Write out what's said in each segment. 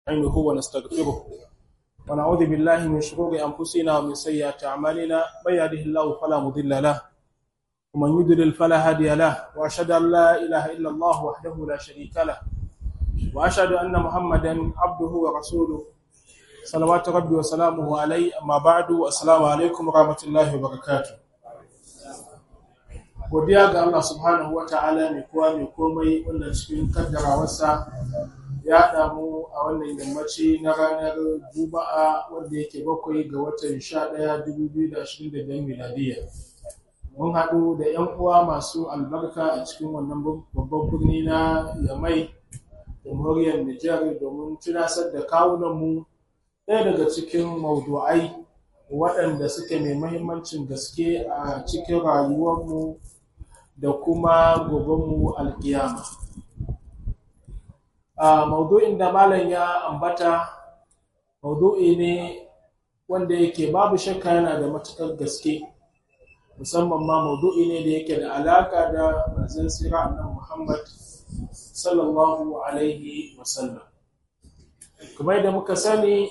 نستعينه ونستغفره ونعوذ بالله من شرور أنفسنا ومن سيئات أعمالنا من يهده الله فلا مضل له ومن يضلل فلا هادي له وأشهد أن لا إله إلا الله وحده لا شريك له وأشهد أن محمدا عبده ورسوله صلوات ربي وسلامه عليه أما بعد السلام عليكم ورحمة الله وبركاته godiya ga Allah subhanahu wa ta'ala mai kowa mai komai wanda cikin kaddarawarsa ya damu a wannan yammaci na ranar juma'a wanda yake bakwai ga watan 11 2025 miladiya mun haɗu da 'yan uwa masu albarka a cikin wannan babban birni na yamai jamhuriyar nijar domin tunasar da kawunanmu ɗaya daga cikin maudu'ai waɗanda suke mai mahimmancin gaske a cikin rayuwarmu da kuma gobenmu alkiyama. A maudu'in da malam ya ambata, maudu'i ne wanda yake babu shakka yana da matuƙar gaske, musamman ma maudu'i ne da yake da alaƙa da manzon sira annan Muhammad sallallahu Alaihi wasallam. Kamar da muka sani,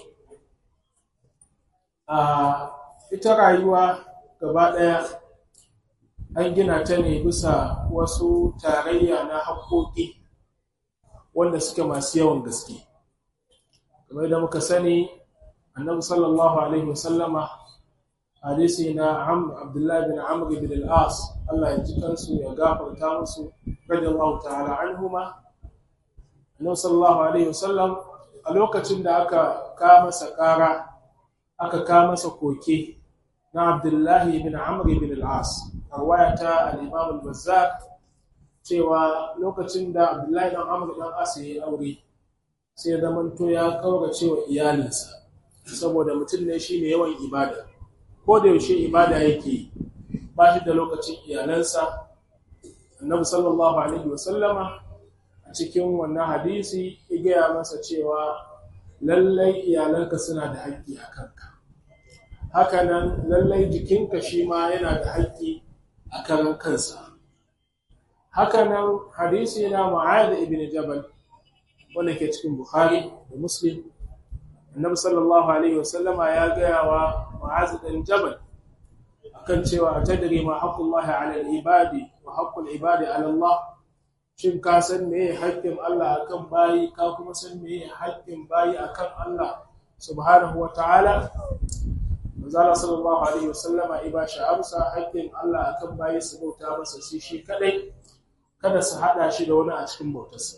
a ita rayuwa gaba ɗaya an gina ta ne bisa wasu tarayya na haƙoƙi wanda suke masu yawan gaske kamar da muka sani annabi sallallahu alaihi wasallama hadisi na abdullahi bin amr bin al-as Allah ya ji kansu ya gafarta musu radiyallahu ta'ala anhuma annabi sallallahu alaihi wasallam a lokacin da aka ka masa ƙara aka ka masa koke na abdullahi bin amr bin al-as arwaya ta al-imam al-bazzar cewa lokacin da abdullahi dan amr dan as ya aure sai ya zamanto ya kaura cewa iyalinsa saboda mutum ne shine yawan ibada ko da yaushe ibada yake ba shi da lokacin iyalansa annabi sallallahu alaihi wa sallama a cikin wannan hadisi ya gaya masa cewa lallai iyalanka suna da haƙƙi a kanka hakanan lallai jikinka shi ma yana da haƙƙi a karan kansa hakanan hadisi na mu'adh ibn jabal wanda ke cikin bukhari da muslim annabi sallallahu alaihi wasallama ya gaya wa mu'adh ibn jabal akan cewa tadri ma haqqullahi ala al-ibadi wa haqqul ibadi ala Allah shin ka san meye haƙƙin Allah akan bayi ka kuma san meye haƙƙin bayi akan Allah subhanahu wa ta'ala manzala sallallahu alaihi wasallama iba shi amsa haƙƙin Allah akan bayi su bauta masa sai shi kadai kada su hada shi da wani a cikin bautarsa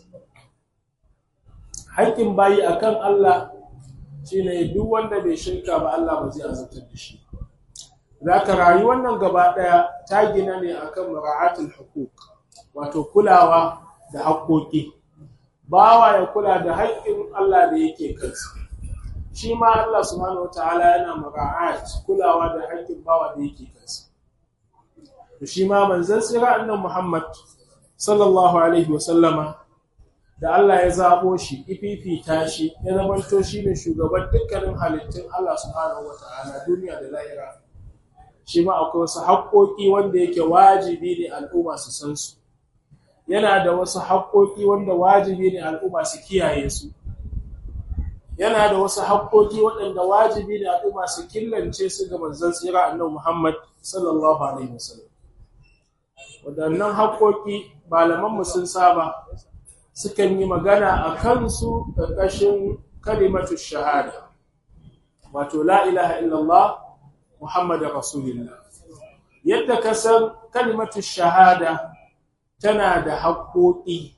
haƙƙin bayi akan Allah shine duk wanda bai shirka ba Allah ba zai azabtar da shi zaka rayu wannan gaba daya ta gina ne akan mura'atul huquq wato kulawa da haƙƙoƙi bawa ya kula da haƙƙin Allah da yake kansa shi ma Allah subhanahu wataala yana mura'at kulawa da haƙƙin bawa da yake kansa to shi ma manzon sira annabi Muhammad sallallahu alaihi wa sallama da Allah ya zabo shi ififita shi ya zamanto shi ne shugaban dukkanin halittun Allah subhanahu wataala duniya da lahira shi ma akwai wasu haƙƙoƙi wanda yake wajibi ne al'umma su san su yana da wasu haƙƙoƙi wanda wajibi ne al'umma su kiyaye su yana da wasu haƙƙoƙi waɗanda wajibi ne al'umma su killance su ga manzon tsira annabi Muhammad sallallahu alaihi wasallam waɗannan haƙƙoƙi malaman mu sun saba sukan yi magana a kansu ƙarƙashin kalimatu shahada wato la ilaha illallah muhammadur rasulullah yadda ka san kalimatu shahada tana da haƙƙoƙi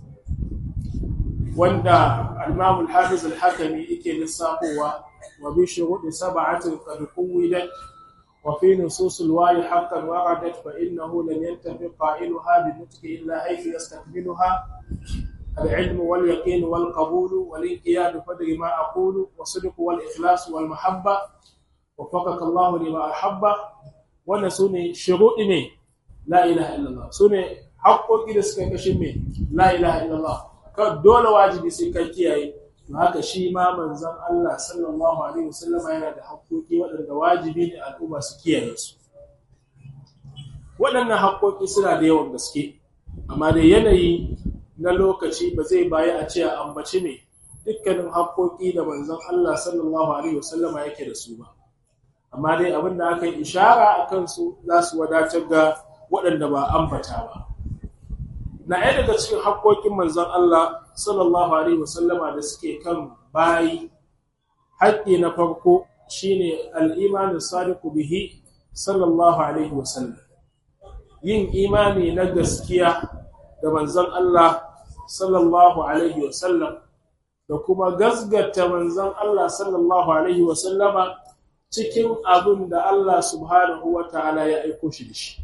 wanda al-Imam al-Hafiz al-Hakami yake lissafowa wa bi shuruɗi sab'atin qad quwidat wa fi nusus al-wahi haqqan waradat fa innahu lam yantafi qailuha bi nutqi illa haythu yastakmiluha العلم واليقين والقبول والانقياد فدر ما أقول والصدق والإخلاص والمحبة وفقك الله لما أحب ونسوني شروط لا إله إلا الله سوني حقوق da suka kashe me la ilaha illallah ka dole wajibi sai ka kiyaye to haka shi ma manzon Allah sallallahu alaihi wasallam yana da haƙoƙi waɗanda wajibi ne al'umma su kiyaye su waɗannan haƙoƙi suna da yawan gaske amma da yanayi na lokaci ba zai bayi a ce a ambaci ne dukkanin haƙoƙi da manzon Allah sallallahu alaihi wasallama yake da su ba amma dai abin da aka yi ishara a kansu za su wadatar ga waɗanda ba ambata ba na ɗaya daga cikin haƙoƙin manzon Allah sallallahu alaihi wasallama da suke kan bayi haƙƙi na farko shine al-imanu sadiqu bihi sallallahu alaihi wasallam yin imani na gaskiya da manzon Allah sallallahu alaihi wasallam da kuma gasgata manzon Allah sallallahu alaihi wasallama cikin abin da Allah subhanahu wa ta'ala ya aiko shi da shi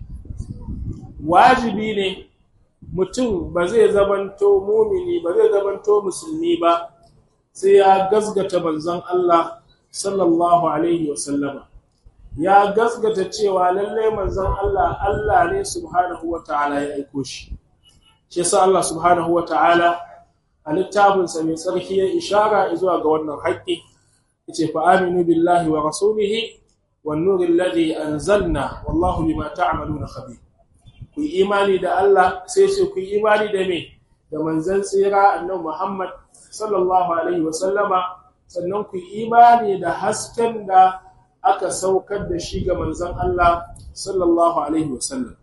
wajibi ne mutum ba zai zamanto mumini ba zai zamanto musulmi ba sai ya gasgata manzon Allah sallallahu alaihi wasallama ya gasgata cewa lallai manzon Allah Allah ne subhanahu wa ta'ala ya aiko shi shi yasa Allah subhanahu wa ta'ala a littafinsa mai tsarki ya ishara zuwa ga wannan haƙƙi yace fa aminu billahi wa rasulihi wan nuril ladhi anzalna wallahu bima ta'maluna khabir ku yi imani da Allah sai ce ku yi imani da me da manzon tsira annabi Muhammad sallallahu alaihi wa sallama sannan ku yi imani da hasken da aka saukar da shi ga manzon Allah sallallahu alaihi wa sallam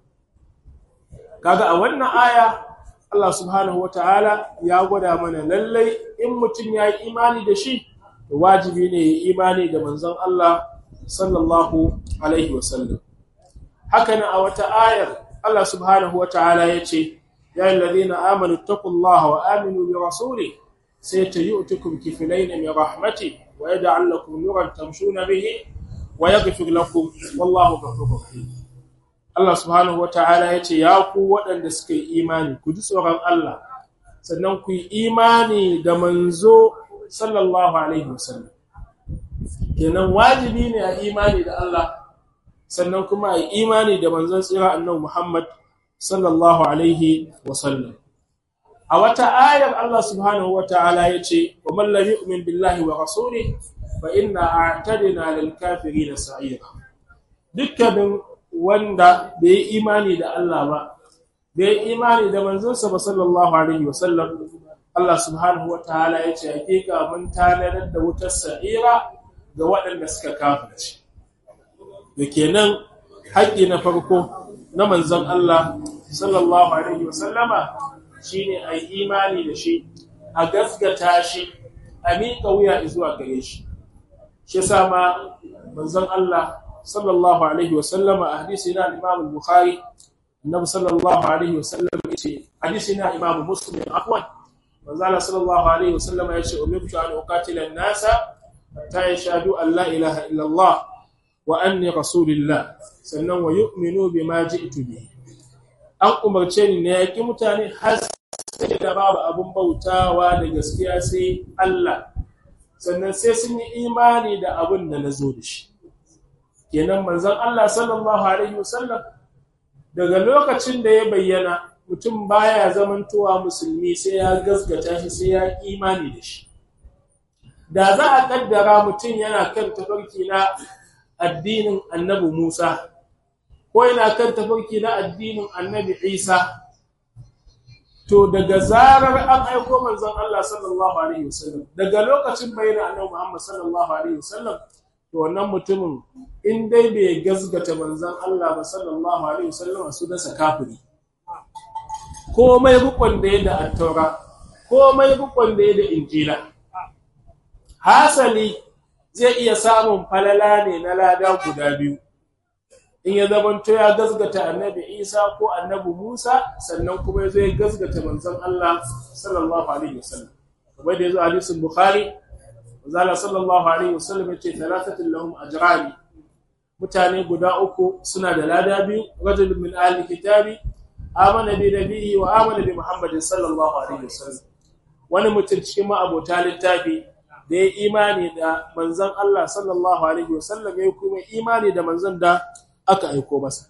kaga a wannan aya Allah subhanahu wa ta'ala ya gwada mana lallai in mutum ya yi imani da shi, wajibi ne ya imani da manzon Allah sallallahu Alaihi wasallam. Hakanan a wata ayar Allah subhanahu wa ta'ala ya ce, Ya yi lalina amanu taqullaha wa aminu bi rasuli sai ta yi utukun kifilai na mai rahmati wa ya da'allakum nuran tamshuna bihi wa ya gafir lakum wallahu ghafurur rahim. Allah subhanahu wa ta'ala ya ce, Ya ku waɗanda suka yi imani, ku ji tsoron Allah, sannan ku yi imani da manzo sallallahu Alaihi wasallam. Kenan wajibi ne a imani da Allah, sannan kuma a yi imani da manzon tsira annabi Muhammad sallallahu Alaihi wasallam. A wata ayar Allah subhanahu wa ta'ala ya ce, Wa mallami umin billahi wa rasuli, fa inna a tadina lil kafiri da sa'ira. Dukkanin wanda bai yi imani da Allah ba bai yi imani da manzonsa ba sallallahu alaihi wasallam Allah subhanahu wa ta'ala ya ce hakika mun tanadar da wutar sa'ira ga waɗanda suka kafirci da kenan haƙƙi na farko na manzon Allah sallallahu alaihi wasallama shine a yi imani da shi a gaskata shi a miƙa wuya zuwa gare shi shi sama manzon Allah sallallahu alaihi wasallam a hadisi na Imam Bukhari Annabi sallallahu alaihi wasallam yace hadisi na Imam Muslim afwan manzo Allah sallallahu alaihi wasallam yace umirtu an uqatila an-nasa hatta yashhadu an la ilaha illa Allah wa anni rasulullah sannan wa yu'minu bima ji'tu bi an umarce ni ne yaki mutane har sai da babu abun bautawa da gaskiya sai Allah sannan sai sun yi imani da abin da nazo da shi kenan manzon Allah sallallahu alaihi wasallam daga lokacin da ya bayyana mutum baya zamantowa musulmi sai ya gasgata shi sai ya imani da shi da za a kaddara mutum yana kan tafarki na addinin annabi Musa ko yana kan tafarki na addinin annabi Isa to daga zarar an aiko manzon Allah sallallahu alaihi wasallam daga lokacin bayyana annabi Muhammad sallallahu alaihi wasallam to wannan mutumin in dai bai gazgata manzon Allah ba sallallahu alaihi wasallam su dasa kafiri komai rukun da ya da attaura komai rukun da ya da injila hasali zai iya samun falala ne na lada guda biyu in ya zamanto ya gazgata annabi isa ko annabi musa sannan kuma ya zo ya gazgata manzon Allah sallallahu alaihi wasallam kamar da ya zo hadisin bukhari Zala sallallahu alaihi wasallam yace thalathatul lahum ajrani mutane guda uku suna da lada biyu rajulun min ahli kitabi amana bi nabiyhi wa amana bi muhammadin sallallahu alaihi wasallam wani mutum cikin ma'abota littafi da ya imani da manzon Allah sallallahu alaihi wasallam ya kuma imani da manzon da aka aiko masa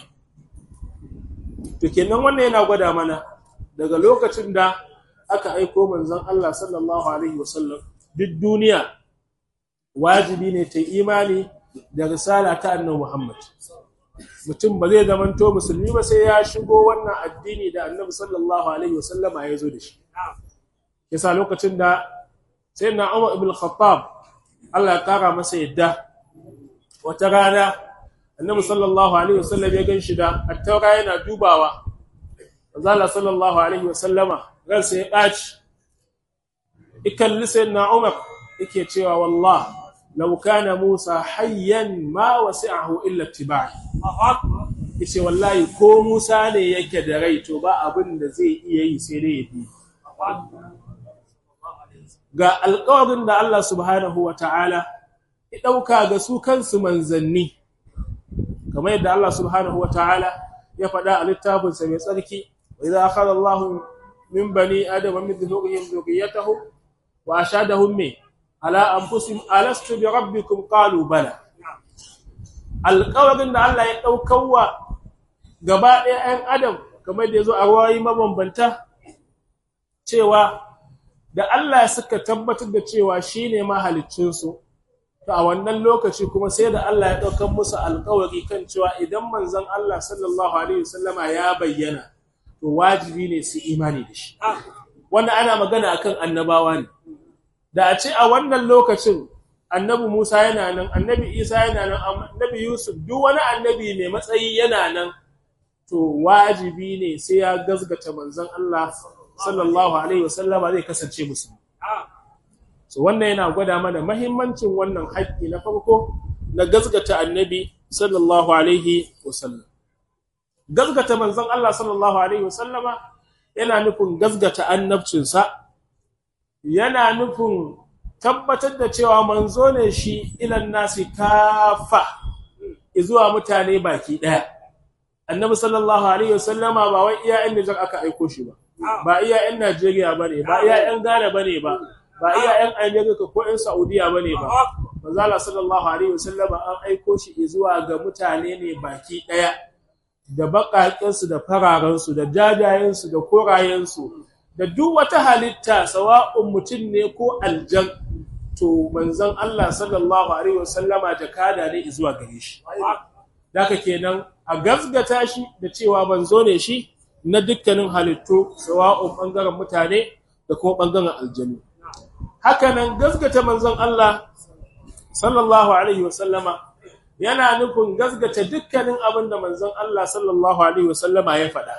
to kenan wannan yana gwada mana daga lokacin da aka aiko manzon Allah sallallahu alaihi wasallam duk duniya wajibi ne ta imani da risala ta annabi Muhammad mutum ba zai zamanto musulmi ba sai ya shigo wannan addini da annabi sallallahu alaihi wasallama ya zo da shi yasa lokacin da sai na Umar ibn Khattab Allah ya kara masa yadda wata rana annabi sallallahu alaihi wasallam ya ganshi da attaura yana dubawa Allah sallallahu alaihi wasallama ransa ya ɓaci ikalli sayyidina Umar yake cewa wallah law kana Musa hayyan ma wasi'ahu illa ittiba'i yace wallahi ko Musa ne yake da rai to ba abin da zai iya yi sai dai ya bi ga alƙawarin da Allah subhanahu wa ta'ala ya ɗauka ga su kansu manzanni kamar yadda Allah subhanahu wa ta'ala ya faɗa a littafinsa mai tsarki wa idza akhadha Allahu min bani adama min dhuhurihim dhurriyyatahum wa ashadahum me ala anfusihim alastu bi rabbikum qalu bala alƙawarin da Allah ya ɗaukawa gaba ɗaya 'yan adam kamar da ya zo a ruwayi mabambanta cewa da Allah suka tabbatar da cewa shi ne mahaliccinsu to a wannan lokaci kuma sai da Allah ya ɗaukar musu alƙawari kan cewa idan manzon Allah sallallahu alaihi wasallama ya bayyana to wajibi ne su imani da shi wanda ana magana akan annabawa ne da a ce a wannan lokacin annabi Musa yana nan annabi Isa yana nan annabi Yusuf duk wani annabi mai matsayi yana nan to wajibi ne sai ya gazgata manzon Allah sallallahu alaihi wasallama zai kasance musu so wannan yana gwada mana mahimmancin wannan haƙƙi na farko na gazgata annabi sallallahu alaihi wasallam gazgata manzon Allah sallallahu alaihi wasallama yana nufin gazgata annabcinsa yana nufin tabbatar da cewa manzo ne shi ilan nasi kafa zuwa mutane baki daya annabi sallallahu alaihi wasallama ba wai iya inda jar aka aiko shi ba ba iya yan Najeriya bane ba iya yan Ghana bane ba ba iya yan America ko yan Saudiya bane ba manzo Allah sallallahu alaihi wasallama an aiko shi zuwa ga mutane ne baki daya da bakaken su da fararen su da jajayen su da korayen su da duk wata halitta sawa'un mutum ne ko aljan to manzon Allah sallallahu alaihi wasallama jakada ne zuwa gare shi daka kenan a gazgata shi da cewa manzo ne shi na dukkanin halittu sawa'un bangaren mutane da kuma bangaren aljanu hakanan gazgata manzon Allah sallallahu alaihi wasallama yana nufin gazgata dukkanin abin da manzon Allah sallallahu alaihi wasallama ya faɗa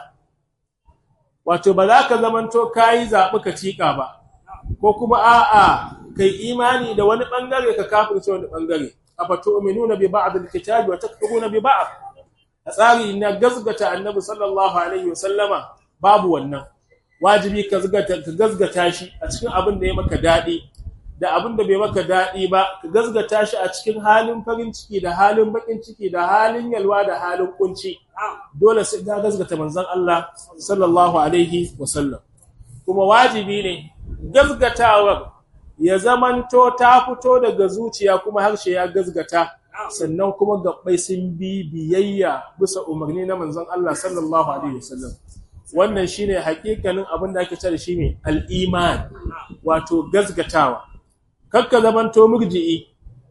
wato ba za ka zamanto kayi zaɓi ka cika ba ko kuma a'a kai imani da wani bangare ka kafirce wani bangare afatu'minuna bi ba'd al-kitabi wa takfuruna bi ba'd a tsari na gazgata annabi sallallahu alaihi wasallama babu wannan wajibi ka gazgata ka gazgata shi a cikin abin da ya maka dadi da abin da bai maka dadi ba ka gazgata shi a cikin halin farin ciki da halin bakin ciki da halin yalwa da halin kunci dole sai ka gazgata manzon Allah sallallahu alaihi wasallam kuma wajibi ne gazgatawar ya zamanto ta fito daga zuciya kuma harshe ya gazgata sannan kuma gabbai sun bi biyayya bisa umarni na manzon Allah sallallahu alaihi wasallam wannan shine hakikanin abin da ake cewa shi ne al-iman wato gazgatawa kakka zamanto murji'i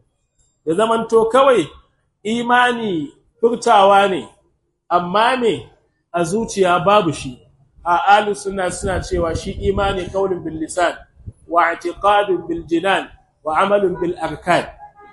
ya zamanto kawai imani furtawa ne amma ne a zuciya babu shi a ahlus sunna suna cewa shi imani qaulun bil lisan wa i'tiqadun bil jinan wa amalun bil arkan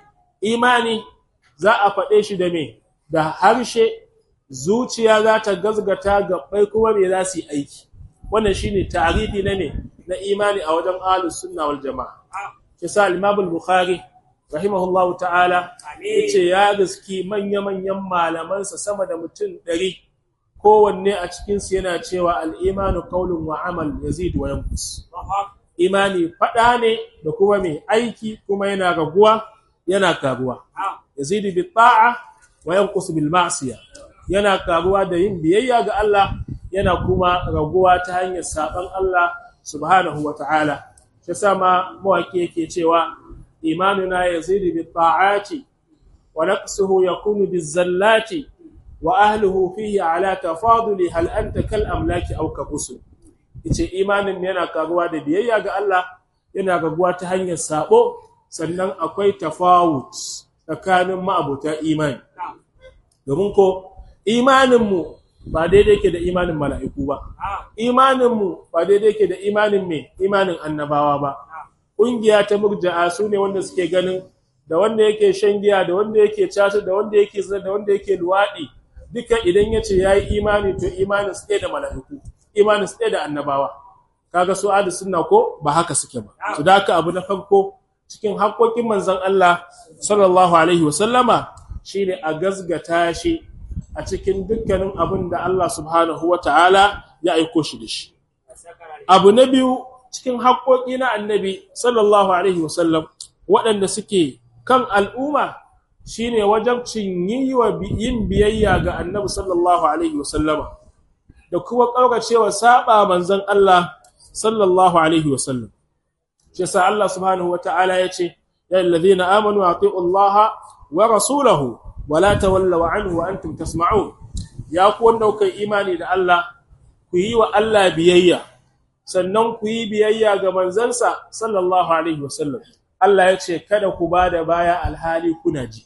imani za a faɗe shi da me da harshe zuciya za ta gazgata gabbai kuma me za su yi aiki wannan shine tarihi na me na imani a wajen ahlus sunna wal jamaa kisa al-imam al-bukhari rahimahullahu ta'ala yace ya gaski manya-manyan malamansa sama da mutum ɗari kowanne a cikinsu yana cewa al-imanu qawlun wa amal yazid wa yanqus imani fada ne da kuma mai aiki kuma yana raguwa yana karuwa yazidu bi ta'a wa yanqus bil ma'siya yana karuwa da yin biyayya ga Allah yana kuma raguwa ta hanyar saban Allah subhanahu wa ta'ala shi sama mawaki yake cewa imanuna yazidu bi ta'ati wa naqsuhu yakunu biz zallati wa ahlihi fihi ala tafaduli hal anta kal amlaki aw ka usul yace imanin yana karuwa da biyayya ga Allah yana raguwa ta hanyar sabo sannan akwai tafawut tsakanin ma'abuta imani domin ko imanin mu ba daidai yake da imanin mala'iku ba imanin mu ba daidai yake da imanin me imanin annabawa ba ƙungiya ta murja'a su ne wanda suke ganin da wanda yake shan giya da wanda yake caca da wanda yake zina da wanda yake luwaɗi duka idan ya ce ya yi imani to imanin su ɗaya da mala'iku imanin su ɗaya da annabawa kaga su adu sunna ko ba haka suke ba su da haka abu na farko cikin haƙoƙin manzon Allah sallallahu alaihi wa sallama shine a gazgata shi a cikin dukkanin abin da Allah subhanahu wa ta'ala ya aiko shi da shi abu na biyu cikin haƙoƙi na annabi sallallahu alaihi wa sallam waɗanda suke kan al'umma shine wajabcin yi wa yin biyayya ga annabi sallallahu alaihi wasallama da kuma ƙauracewa saba manzon Allah sallallahu alaihi wasallam shi sa Allah subhanahu wata'ala ya ce ya alladhina amanu ati'u Allah wa rasulahu wa la tawallaw anhu wa antum tasma'un ya ku wanda kuka imani da Allah ku yi wa Allah biyayya sannan ku yi biyayya ga manzansa sallallahu alaihi wasallam Allah ya ce kada ku ba da baya alhali kuna ji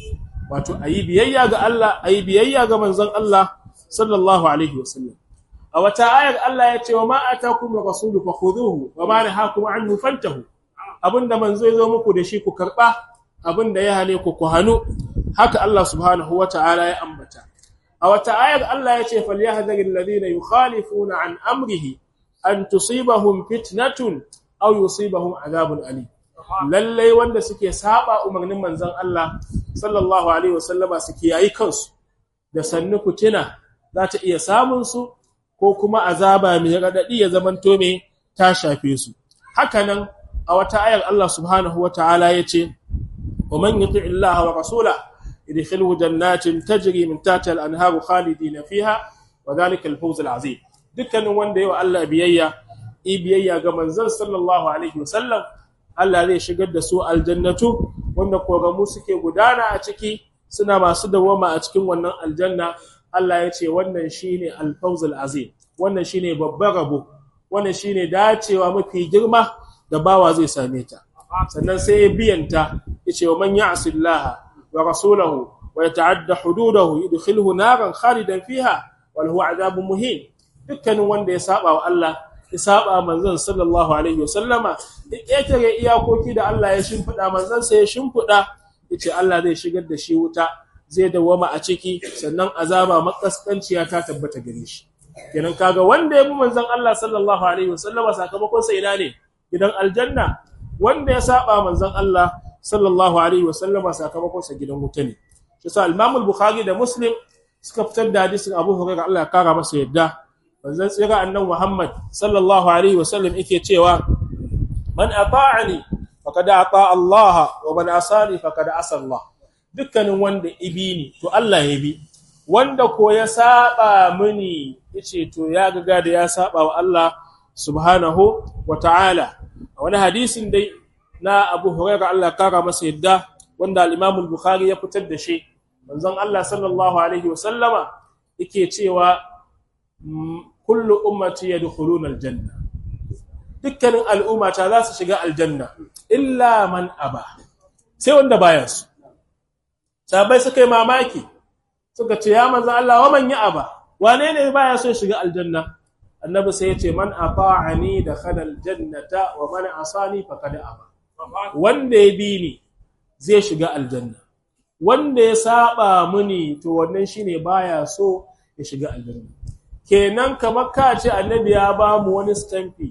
wato a yi biyayya ga Allah a yi biyayya ga manzon Allah sallallahu alaihi wasallam a wata ayar Allah ya ce wa ma atakum rasulu fakhuduhu wa ma nahakum anhu fantahu abinda manzo ya zo muku da shi ku karba abinda ya hane ku ku hanu haka Allah subhanahu wata'ala ya ambata a wata ayar Allah ya ce falyahdharil ladina yukhalifuna an amrihi an tusibahum fitnatun aw yusibahum adhabun alim lallai wanda suke saba umarnin manzon Allah sallallahu alaihi wasallama suke yayi kansu da sannu fitina za ta iya samun su ko kuma azaba mai radadi ya zamanto me ta shafe su hakanan a wata ayar Allah subhanahu wataala yace wa man yuti Allah wa rasula yadkhuluhu jannatin tajri min tahtiha al-anharu khalidina fiha wa dhalika al-fawz al-azim dukkanin wanda yawa Allah biyayya i biyayya ga manzon sallallahu alaihi wasallam Allah zai shigar da su aljannatu wanda kogamu suke gudana a ciki suna masu dawama a cikin wannan aljanna Allah ya ce wannan shine al-fawzul azim wannan shine babban rabo wannan shine dacewa mafi girma da bawa zai same ta sannan sai ya biyanta yace wa man ya'si Allah wa rasulahu wa yata'adda hududahu yudkhilhu naran khalidan fiha wa lahu 'adabun muhin dukkanin wanda ya saba wa Allah ya saba manzon sallallahu alaihi wasallama ya ƙetare iyakoki da Allah ya shimfiɗa manzon sai ya shimfiɗa yace Allah zai shigar da shi wuta zai dawama a ciki sannan azaba makaskanciya ta tabbata gare shi kenan kaga wanda ya bi manzon Allah sallallahu alaihi wasallama sakamakon sa ina ne gidan aljanna wanda ya saba manzon Allah sallallahu alaihi wasallama sakamakon sa gidan wuta ne shi sa Imam al-Bukhari da Muslim suka fitar da hadisin Abu Hurairah Allah ya kara masa yadda manzon tsira annan Muhammad sallallahu alaihi wasallam yake cewa man ata'ani faqad ata Allah wa man asani faqad asa Allah dukkanin wanda ibi ni to Allah ya bi wanda ko ya saba mini yace to ya ga da ya saba wa Allah subhanahu wa ta'ala wani hadisin dai na Abu Hurairah Allah kara masa yadda wanda al-Imam al-Bukhari ya fitar da shi manzon Allah sallallahu alaihi wasallama yake cewa kullu ummati yadkhuluna aljanna dukkanin al'umma ta za su shiga aljanna illa man aba sai wanda baya su sabai suka yi mamaki suka ce ya manzo Allah wa man ya aba wane ne baya so shiga aljanna annabi sai ya ce man ata'ani dakhala aljannata wa man asani faqad aba wanda ya bi ni zai shiga aljanna wanda ya saba muni to wannan shine baya so ya shiga aljanna kenan kamar ka ce annabi ya ba mu wani stamfi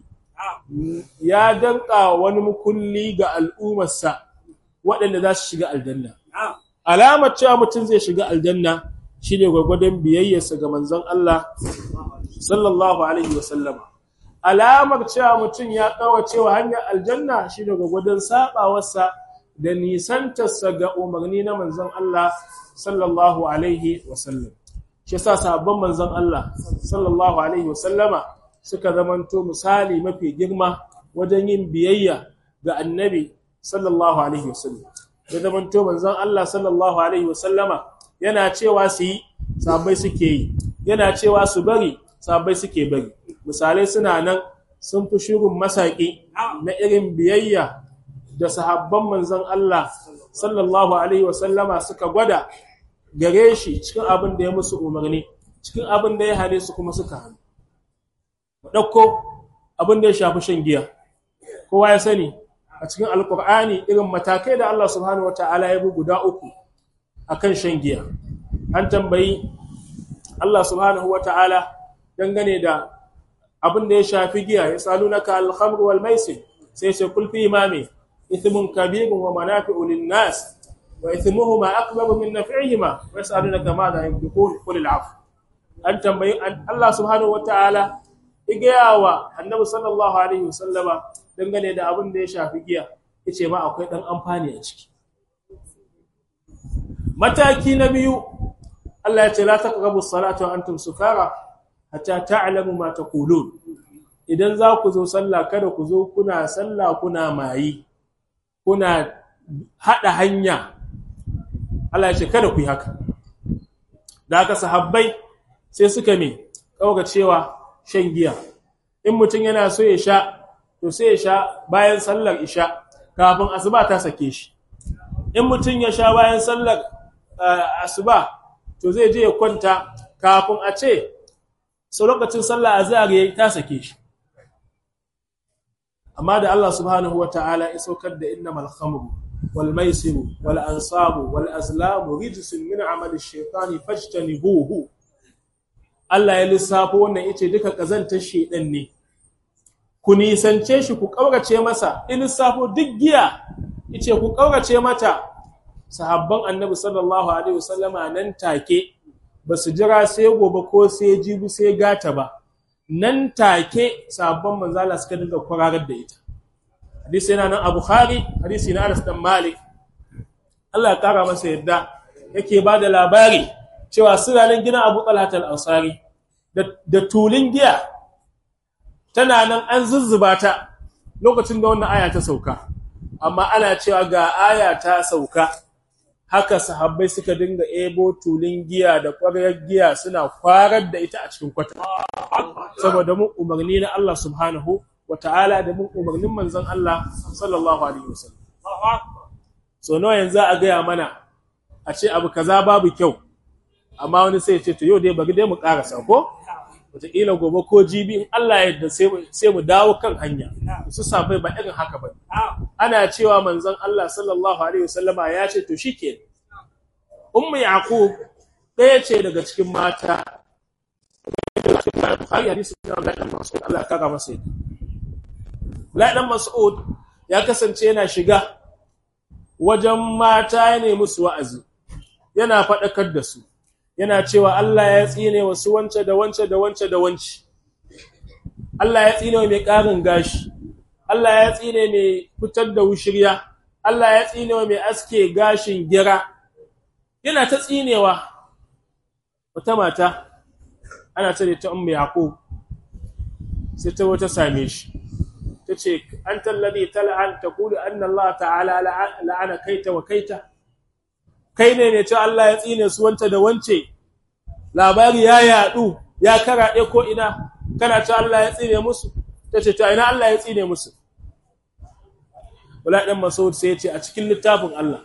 ya danka wani mukulli ga al'ummarsa waɗanda za su shiga aljanna alamar cewa mutum zai shiga aljanna shine gwagwadon biyayyarsa ga manzon Allah sallallahu alaihi wasallama alamar cewa mutum ya kawo cewa hanyar aljanna shine gwagwadon sabawarsa da nisantarsa ga umarni na manzon Allah sallallahu alaihi wasallam shi yasa sahabban manzon Allah sallallahu alaihi wasallama suka zamanto misali mafi girma wajen yin biyayya ga annabi sallallahu alaihi wasallam da zamanto manzon Allah sallallahu alaihi wasallama yana cewa su yi sahabbai suke yi yana cewa su bari sahabbai suke bari misalai suna nan sun fi shirin masaki na irin biyayya da sahabban manzon Allah sallallahu alaihi wasallama suka gwada gare shi cikin abin da ya musu umarni cikin abin da ya hane su kuma suka hannu ɗauko abin da ya shafi shan giya kowa ya sani a cikin alkur'ani irin matakai da Allah subhanahu wata'ala ya bi guda uku akan shan giya an tambayi Allah subhanahu wata'ala dangane da abin da ya shafi giya ya salunaka al-khamr wal maisir sai sai kul fi imami ithmun kabirun wa manafi'u lin-nas wa ithmuhuma akbaru min naf'ihima wa yasalunaka ma la yamlikun qul al-'afw an tambayi Allah subhanahu wata'ala igayawa annabi sallallahu alaihi wasallama dangane da abin da ya shafi giya yace ma akwai dan amfani a ciki mataki na biyu Allah ya ce la taqrabu as-salata wa antum sukara hatta ta'lamu ma taqulun idan za ku zo sallah kada ku zo kuna sallah kuna mayi kuna hada hanya Allah ya ce kada ku yi haka da haka sahabbai sai suka me kauga cewa shan giya in mutum yana so ya sha to sai ya sha bayan sallar isha kafin asuba ta sake shi in mutum ya sha bayan sallar asuba to zai je ya kwanta kafin a ce sau lokacin sallar azhar yayi ta sake shi amma da Allah subhanahu wata'ala ya saukar da innamal khamru wal maisiru wal ansabu wal azlamu rijsun min amali shaytani fajtanibuhu Allah ya lissafo wannan yace duka kazantar shedan ne ku nisance shi ku kaurace masa in lissafo duk giya yace ku kaurace mata sahabban annabi sallallahu alaihi wasallama nan take basu jira sai gobe ko sai jibi sai gata ba nan take sahabban manzala suka dinga kwararar da ita hadisi yana nan a bukhari hadisi na Anas dan Malik Allah ya kara masa yadda yake ba da labari cewa suna nan gina Abu Talhat al-Ansari da tulin giya tana nan an zuzzuba ta lokacin da wannan aya ta sauka amma ana cewa ga aya ta sauka haka sahabbai suka dinga ebo tulin giya da ƙwarar giya suna kwarar da ita a cikin kwata saboda mun umarni na Allah subhanahu wata'ala da mun umarnin manzon Allah sallallahu alaihi wasallam so nawa yanzu a gaya mana a ce abu kaza babu kyau amma wani sai ya ce to yau dai bari dai mu karasa ko wataƙila gobe ko jibi in Allah ya yarda sai mu dawo kan hanya su sabai ba irin haka ba ana cewa manzon Allah sallallahu alaihi wasallama ya ce to shike ummu yaqub ɗaya ce daga cikin mata Bukhari hadisi na Abdullah dan Mas'ud Allah ya kaga masa yadda Abdullah dan Mas'ud ya kasance yana shiga wajen mata ya nemi su wa'azi yana faɗakar da su yana cewa Allah ya tsine wasu wance da wance da wance da wance Allah ya tsine mai ƙarin gashi Allah ya tsine mai fitar da wushirya Allah ya tsine mai aske gashin gira yana ta tsinewa wata mata ana ce ta ummu yaqub sai ta wata same shi tace anta alladhi tal'an taqulu anna Allah ta'ala la'ana kaita wa kaita kai ne ne ce Allah ya tsine su wanta da wance labari ya yadu ya karaɗe ko ina kana ce Allah ya tsine musu tace to ina Allah ya tsine musu wala dan Mas'ud sai ya ce a cikin littafin Allah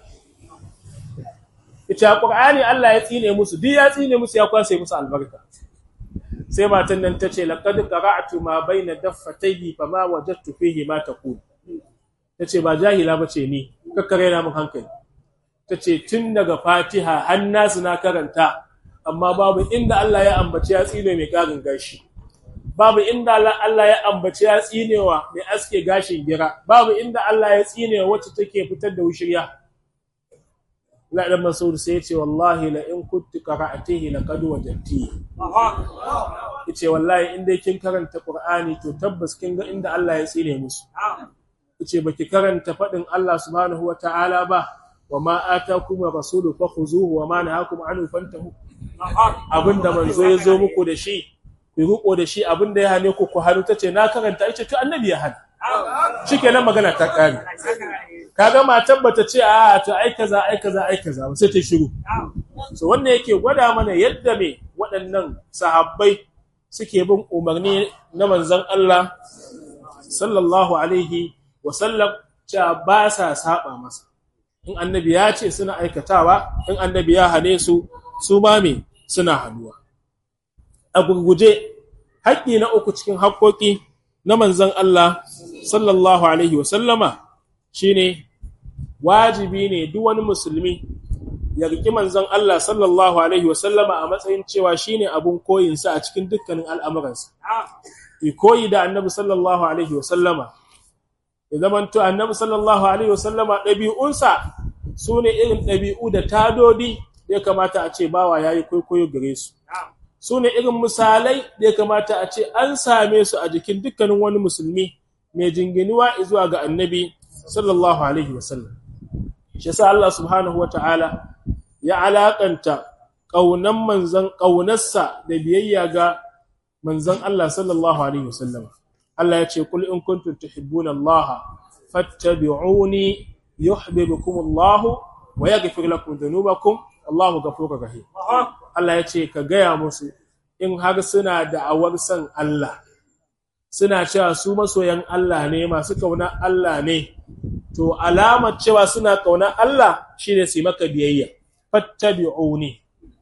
ita Qur'ani Allah ya tsine musu duk ya tsine musu ya kwase musu albarka sai matan nan tace laqad qara'tu ma baina daffatayhi fama wajadtu fihi ma taqul tace ba jahila bace ni kakkare na mun hankali tace tun daga Fatiha har nasu na karanta amma babu inda Allah ya ambaci ya tsine mai karin gashi babu inda Allah ya ambaci ya tsinewa mai aske gashin gira babu inda Allah ya tsinewa wacce take fitar da wushirya la dan Mas'ud sai yace wallahi la in kuntu qara'atihi laqad wajadti yace wallahi in dai kin karanta Qur'ani to tabbas kin ga inda Allah ya tsine musu yace baki karanta fadin Allah subhanahu wataala ba wama atakum rasulu fakhuzuhu wama nahakum anhu fantahu abinda manzo ya zo muku da shi ku riko da shi abinda ya hane ku ku haru tace na karanta yace to annabi ya hana shikenan magana ta kare kaga matan bata ce a to ai kaza ai kaza ai kaza sai ta shiru so wannan yake gwada mana yadda me waɗannan sahabbai suke bin umarni na manzon Allah sallallahu alaihi wa sallam cewa ba sa saba masa in annabi ya ce suna aikatawa in annabi ya hane su su ma me suna hannuwa a gurguje haƙƙi na uku cikin haƙƙoƙi na manzon Allah sallallahu alaihi wa sallama shine wajibi ne duk wani musulmi ya riki manzon Allah sallallahu alaihi wasallama a matsayin cewa shine abun koyinsa a cikin dukkanin al'amuransa i koyi da annabi sallallahu alaihi wasallama ya zamanto annabi sallallahu alaihi wasallama ɗabi'unsa su ne irin ɗabi'u da tadodi da ya kamata a ce bawa ya yi kwaikwayo gare su su ne irin misalai da ya kamata a ce an same su a jikin dukkanin wani musulmi mai jinginuwa zuwa ga annabi sallallahu alaihi wasallam shi yasa Allah subhanahu wa ta'ala ya alakanta ƙaunan manzan ƙaunarsa da biyayya ga manzan Allah sallallahu alaihi wasallam Allah ya ce kul in kuntum tuhibbuna Allah fattabi'uni yuhibbukum Allah wa yaghfir lakum dhunubakum Allahu ghafurur rahim Allah ya ce ka gaya musu in har suna da'awar san Allah suna cewa su masoyan Allah ne masu kauna Allah ne to alamar cewa suna kauna Allah shine su maka biyayya fattabi'uni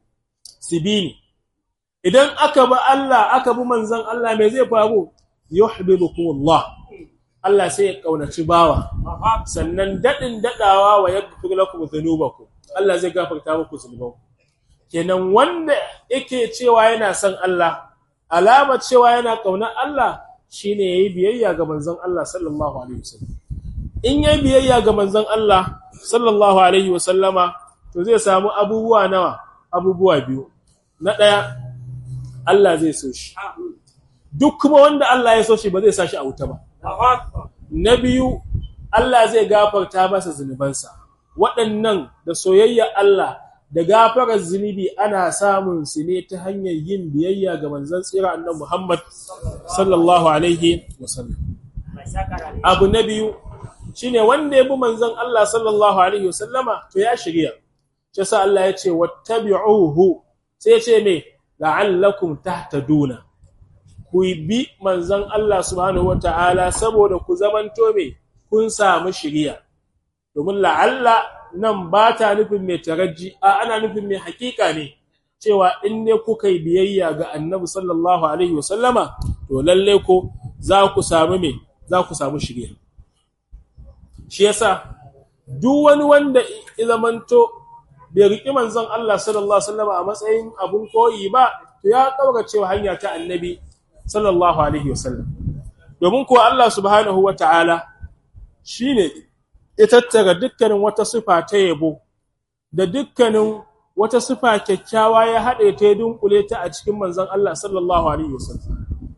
sibini idan aka bi Allah aka bi manzon Allah me zai faru yuhibbukum Allah Allah sai ya kaunaci bawa sannan dadin dadawa wa yaghfir lakum dhunubakum Allah zai gafarta muku zunubanku kenan wanda yake cewa yana son Allah alama cewa yana kauna Allah shine yayi biyayya ga manzon Allah sallallahu alaihi wasallam in yayi biyayya ga manzon Allah sallallahu alaihi wasallama to zai samu abubuwa nawa abubuwa biyu na daya Allah zai so shi duk kuma wanda Allah ya so shi ba zai sa shi a wuta ba na biyu Allah zai gafarta masa zunubansa waɗannan da soyayya Allah da gafarar zunubi ana samun su ne ta hanyar yin biyayya ga manzon tsira annabi Muhammad sallallahu alaihi wasallam abu na biyu shine wanda ya bi manzon Allah sallallahu alaihi wasallama to ya shirya shi sa Allah ya ce wattabi'uhu sai ya ce me la'allakum tahtaduna ku bi manzon Allah subhanahu wataala saboda ku zamanto me kun samu shiriya domin la'alla nan ba ta nufin mai taraji a ana nufin mai hakika ne cewa in ne kuka yi biyayya ga annabi sallallahu alaihi wasallama to lalle ko za ku samu me za ku samu shirya shi yasa duk wani wanda ya zamanto bai riƙi manzon Allah sallallahu alaihi wasallama a matsayin abun koyi ba to ya kaura cewa hanya ta annabi sallallahu alaihi wasallam domin kuwa Allah subhanahu wataala shine ya tattara dukkanin wata sifa ta yabo da dukkanin wata sifa kyakkyawa ya haɗe ta ya dunkule ta a cikin manzon Allah sallallahu alaihi wasallam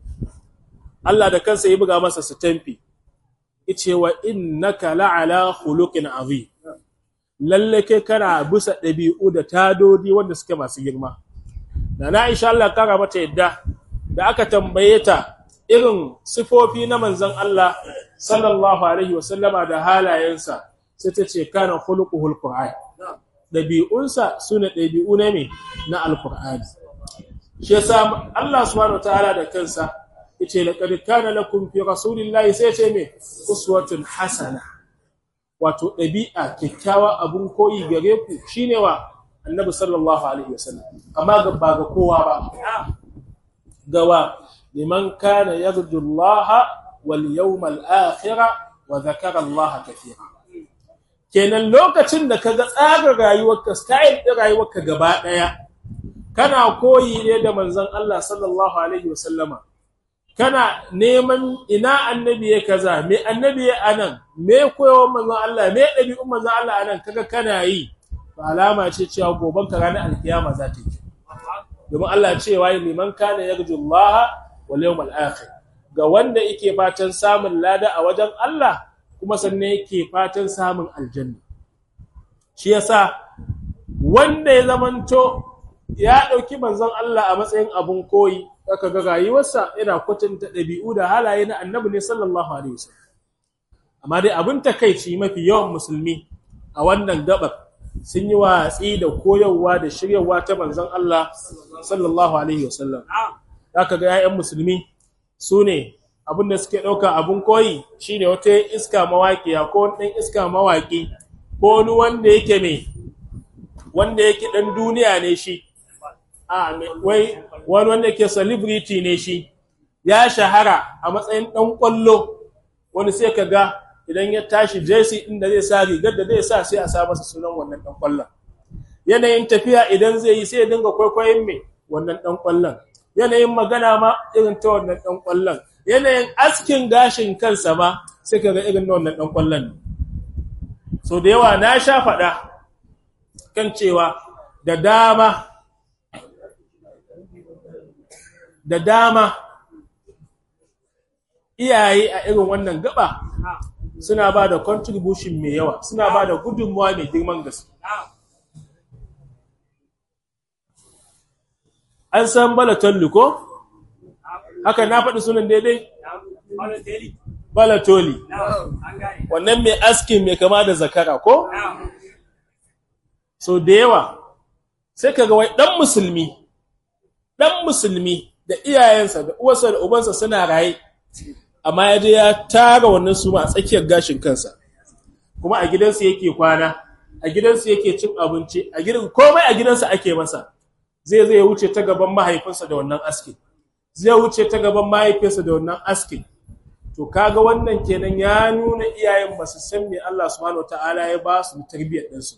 Allah da kansa ya buga masa sitamfi yace wa innaka la'ala khuluqin azim lalle kai kana bisa ɗabi'u da tadodi wanda suke masu girma da na insha Allah kara mata yadda da aka tambaye ta irin sifofi na manzon Allah sallallahu alaihi wasallama da halayensa sai ta ce kana khuluquhul qur'an dabi'unsa sune dabi'u ne me na alqur'ani shi yasa Allah subhanahu wataala da kansa yace laqad kana lakum fi rasulillahi sai ce me uswatun hasana wato dabi'a kyakkyawa abun koyi gare ku shine wa annabi sallallahu alaihi wasallam amma ga ba ga kowa ba gawa liman kana yarju Allah wal yawmal akhir wa dhakara Allah kathira kenan lokacin da kaga tsarin rayuwarka style din rayuwarka gaba daya kana koyi ne da manzon Allah sallallahu alaihi wasallama kana neman ina annabi ya kaza me annabi ya anan me koyawar manzon Allah me dabi'un manzon Allah anan kaga kana yi alama ce cewa goban ka ranar alkiyama za ta yi domin Allah cewa liman kana yarju Allah wal yawmal akhir ga wanda yake fatan samun lada a wajen Allah kuma sannan yake fatan samun aljanna shi yasa wanda ya zamanto ya dauki manzon Allah a matsayin abun koyi aka ga rayuwarsa yana kwatanta dabi'u da halaye na annabi ne sallallahu alaihi wasallam amma dai abin takeici mafi yawan musulmi a wannan gabar sun yi watsi da koyarwa da shiryawa ta manzon Allah sallallahu alaihi wasallam zaka ga 'ya'yan musulmi su ne abinda suke ɗauka abin koyi shine wata iska mawaƙiya ko wani ɗan iska mawaƙi ko wani wanda yake mai wanda yake ɗan duniya ne shi a wai wani wanda yake celebrity ne shi ya shahara a matsayin ɗan ƙwallo wani sai ka ga idan ya tashi jersey din da zai sa rigar da zai sa sai a sa masa sunan wannan dan kwallon yanayin tafiya idan zai yi sai ya dinga kwaikwayon me wannan dan kwallon yanayin magana ma irin ta wannan dan kwallon yanayin askin gashin kansa ma sai kaga irin wannan dan kwallon so da yawa na sha faɗa kan cewa da dama da dama iyaye a irin wannan gaba suna ba da contribution mai yawa suna ba da gudunmuwa mai girman gaske an san balatolli ko haka na faɗi sunan daidai balatoli wannan mai askin mai kama da zakara ko so da yawa sai ka ga wai ɗan musulmi ɗan musulmi da iyayensa da uwarsa da ubansa suna raye amma ya je ya tara wannan suma a tsakiyar gashin kansa kuma a gidansu yake kwana a gidansu yake cin abinci a gidan komai a gidansa ake masa zai zai wuce ta gaban mahaifinsa da wannan askin zai wuce ta gaban mahaifinsa da wannan askin to kaga wannan kenan ya nuna iyayen ba su san me Allah subhanahu wataala ya ba su tarbiyyar ɗinsu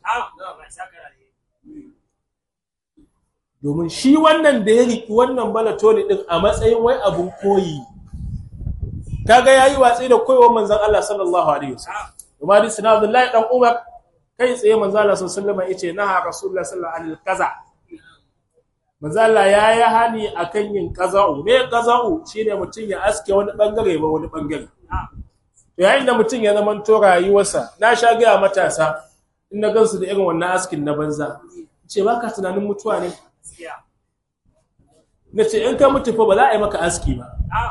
domin shi wannan da ya riki wannan balatoli din a matsayin wai abun koyi kaga yayi watsi da koyewar manzon Allah sallallahu alaihi wasallam kuma hadisi na Abdullahi dan Umar kai tsaye manzon Allah sallallahu alaihi wasallam yace naha rasulullah sallallahu alaihi kaza manzon Allah yayi hani akan yin qaza'u me qaza'u shine mutun ya aske wani bangare ba wani bangare to yayin da mutun ya zama to rayuwarsa na sha ga matasa in na gansu da irin wannan askin na banza ce baka tunanin mutuwa ne na ce in ka mutu fa ba za a yi maka aski ba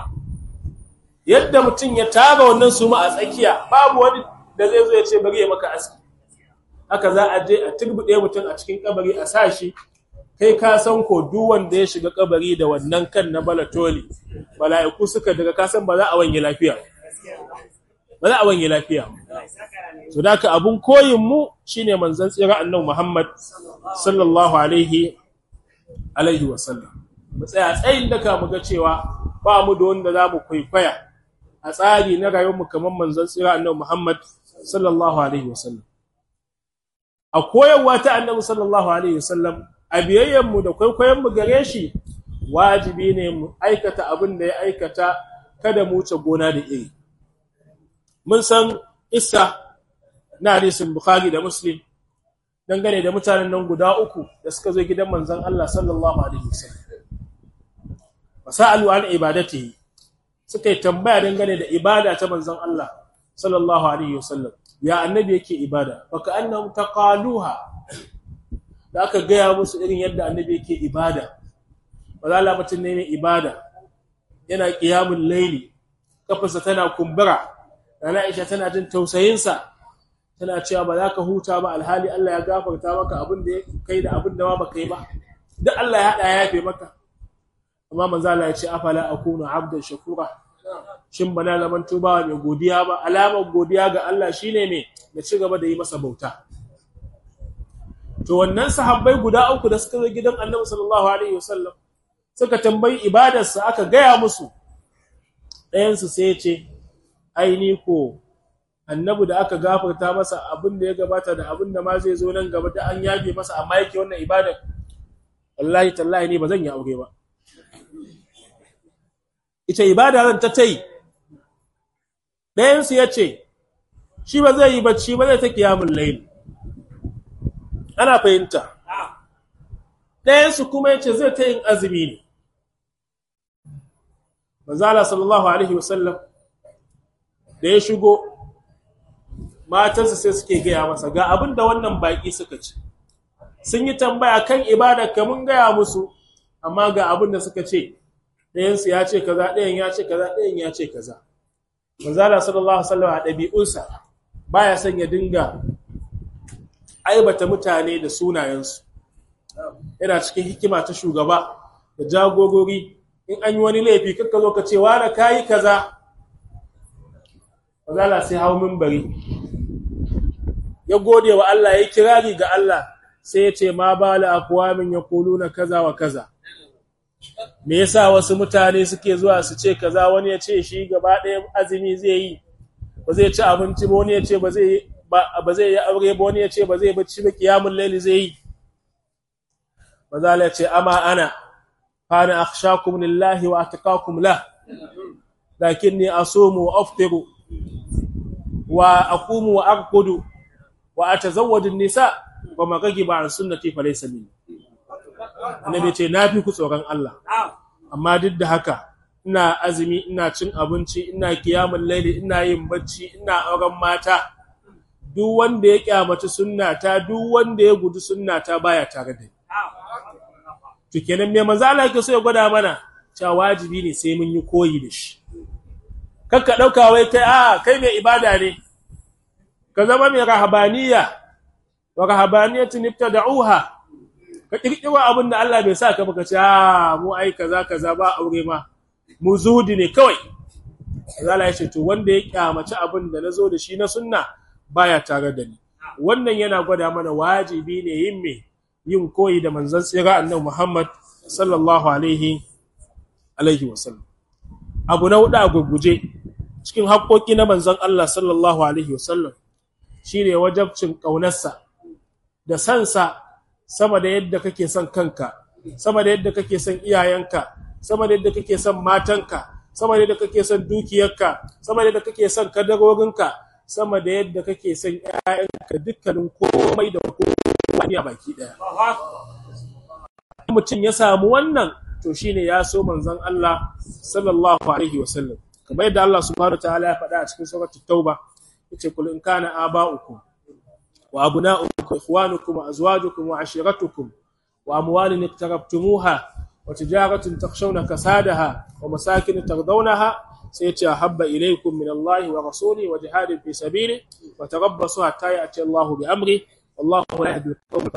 yadda mutum ya tara wannan suma a tsakiya babu wani da zai zo ya ce bari ya maka aski haka za a je a turbuɗe mutum a cikin kabari a sa shi kai ka san ko duk wanda ya shiga kabari da wannan kan na balatoli mala'iku suka daga ka san ba za a wanye lafiya ba za a wanye lafiya so da ka abun koyin mu shine manzon tsira annabi Muhammad sallallahu alaihi alaihi wasallam mu tsaya tsayin daka mu ga cewa ba mu da wanda za mu kwaikwaya a tsari na rayuwarmu kamar manzon tsira annabi Muhammad sallallahu alaihi wasallam a koyarwa ta annabi sallallahu alaihi wasallam a biyayyen mu da kwaikwayon mu gare shi wajibi ne mu aikata abin da ya aikata kada mu wuce gona da iri mun san isa na hadisin bukhari da muslim dangane da mutanen nan guda uku da suka zo gidan manzon Allah sallallahu alaihi wasallam wasalu an ibadatihi suka yi tambaya dangane da ibada ta manzon Allah sallallahu alaihi wasallam ya annabi yake ibada baka annahum taqaluha da aka gaya musu irin yadda annabi yake ibada wala mutum ne mai ibada yana qiyamul layli kafarsa tana kumbura Nana Aisha tana jin tausayinsa tana cewa ba za ka huta ba alhali Allah ya gafarta maka abin da kai da abin da ma baka yi ba duk Allah ya hada ya yafe maka amma manzo Allah ya ce afala akunu abdan shakura shin bana zaman tuba mai godiya ba alamar godiya ga Allah shine me da ci gaba da yi masa bauta to wannan sahabbai guda uku da suka zo gidan Annabi sallallahu alaihi wasallam suka tambayi ibadarsa aka gaya musu ɗayan su sai ya ce ai ni ko annabi da aka gafarta masa abin da ya gabata da abin da ma zai zo nan gaba da an yabe masa amma yake wannan ibada wallahi tallahi ne ba zan yi aure ba ita ibada zan ta tai ɗayan su yace shi ba zai yi bacci ba zai ta kiyamul layl ana fahimta ɗayan su kuma yace zai ta yin azumi ne manzo Allah sallallahu alaihi wasallam da ya shigo matansa sai suke gaya masa ga abin da wannan baki suka ce sun yi tambaya kan ibada ka mun gaya musu amma ga abin da suka ce ɗayansu ya ce kaza ɗayan ya ce kaza ɗayan ya ce kaza manzala sallallahu alaihi wasallam a ɗabi'unsa baya son ya dinga aibata mutane da sunayensu yana cikin hikima ta shugaba da jagorori in an yi wani laifi kakka zo ka ce wa da kayi kaza Mazala sai hau mimbari ya gode wa Allah ya kirari ga Allah sai ya ce ma bala aqwamin yaquluna kaza wa kaza me yasa wasu mutane suke zuwa su ce kaza wani ya ce shi gaba ɗaya azumi zai yi ba zai ci abinci ba wani ya ce ba zai ba zai yi aure ba wani ya ce ba zai bacci ba kiyamun laili zai yi maza ya ce ama ana kana akhshakum lillahi wa atqakum la lakinni asumu wa aftiru wa aqumu wa arqudu wa atazawwaju an-nisa wa ma ba an sunnati fa laysa minni annabi ce nafi ku tsoron Allah amma duk da haka ina azumi ina cin abinci ina kiyamun laili ina yin bacci ina auren mata duk wanda ya kyamaci sunnata duk wanda ya gudu sunnata baya tare da ni to kenan me manzo Allah yake so ya gwada mana cewa wajibi ne sai mun yi koyi da shi kakka dauka wai kai a kai mai ibada ne ka zama mai rahabaniya wa rahabaniyatun ibtada'uha ka kirkiro abin da Allah bai sa ka baka ce a mu ai kaza kaza ba aure ma mu zuhudi ne kawai Allah ya ce to wanda ya kyamaci abin da nazo da shi na sunna baya tare da ni wannan yana gwada mana wajibi ne yin me yin koyi da manzon tsira annabi Muhammad sallallahu alaihi alaihi wasallam abu na hudu a gurguje cikin haƙoƙi na manzon Allah sallallahu alaihi wasallam shine wajabcin ƙaunarsa da sansa sama da yadda kake son kanka sama da yadda kake son iyayenka sama da yadda kake son matanka sama da yadda kake son dukiyarka sama da yadda kake son kadarorinka sama da yadda kake son ƴaƴanka dukkanin komai da komai a baki daya mutum ya samu wannan to shine ya so manzon Allah sallallahu alaihi wasallam kamar yadda Allah subhanahu wataala ya faɗa a cikin suratul tauba yace kul in kana aba'ukum wa abna'ukum ikhwanukum wa azwajukum wa ashiratukum wa amwalin iktarabtumuha wa tijaratun takhshawna kasadaha wa masakin tardawnaha sai yace habba ilaykum min Allah wa rasulihi wa jihadin fi sabili wa tarabbasu hatta ya'ti Allah bi amri wallahu la yahdi al-qawm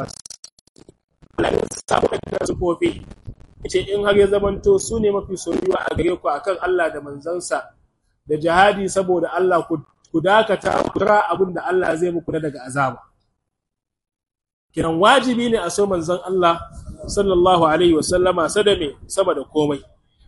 al-fasiqin ce in har ya zamanto su ne mafi soyuwa a gare ku akan Allah da manzansa da jihadi saboda Allah ku dakata ku ra abin da Allah zai muku na daga azaba kiran wajibi ne a so manzon Allah sallallahu alaihi wa sallama sadame sama da komai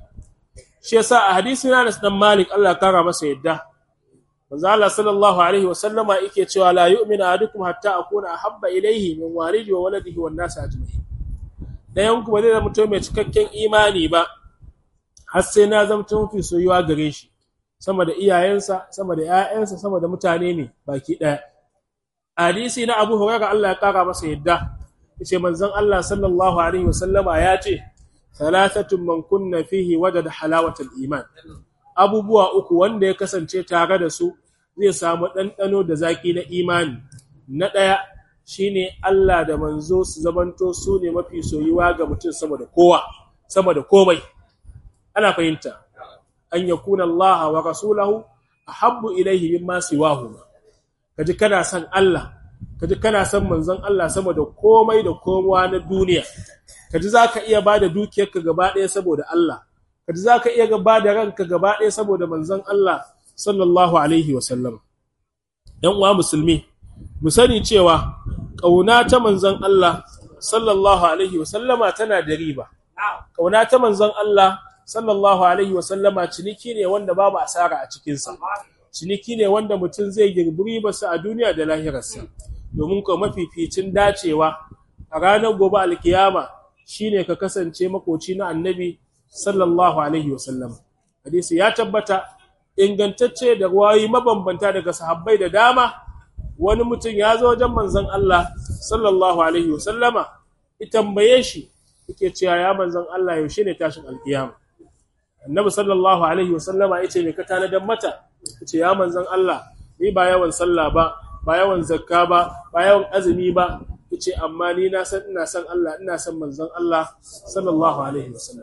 shi yasa a hadisi na Anas dan Malik Allah kara masa yadda manzo Allah sallallahu alaihi wa sallama yake cewa la yu'minu ahadukum hatta akuna ahabba ilayhi min walidi wa waladihi wan nas ajma'in ɗayan ku ba zai zama mai cikakken imani ba har sai na zama mafi soyuwa gare shi sama da iyayensa sama da ƴaƴansa sama da mutane ne baki ɗaya hadisi na Abu Hurairah Allah ya kara masa yadda yace manzon Allah sallallahu alaihi wasallama ya ce thalathatun man kunna fihi wajada halawatal iman abubuwa uku wanda ya kasance tare da su zai samu ɗanɗano da zaki na imani na ɗaya shine Allah da manzo su zamanto su ne mafi soyuwa ga mutum sama da kowa sama da komai ana fahimta an yakuna Allah wa rasulahu ahabbu ilayhi mimma siwahu kaji kana son Allah kaji kana son manzon Allah sama da komai da kowa na duniya kaji zaka iya bada dukiyarka gaba ɗaya saboda Allah kaji zaka iya gaba da ranka gaba ɗaya saboda manzon Allah sallallahu alaihi wa sallam dan uwa musulmi mu sani cewa ƙauna ta manzon Allah sallallahu alaihi wasallama tana da riba ƙauna ta manzon Allah sallallahu alaihi wasallama ciniki ne wanda babu asara a cikinsa ciniki ne wanda mutum zai girbi ribarsa a duniya da lahirarsa domin ko mafificin dacewa a ranar gobe alkiyama shine ka kasance makoci na annabi sallallahu alaihi wasallama hadisi ya tabbata ingantacce da ruwayi mabambanta daga sahabbai da dama wani mutum ya zo wajen manzon Allah sallallahu alaihi wasallama ya tambaye shi yake cewa ya manzon Allah yaushe ne tashin alkiyama annabi sallallahu alaihi wasallama yace me ka tanadan mata yace ya manzon Allah ni ba yawan sallah ba ba yawan zakka ba ba yawan azumi ba yace amma ni na san ina san Allah ina san manzon Allah sallallahu alaihi wasallam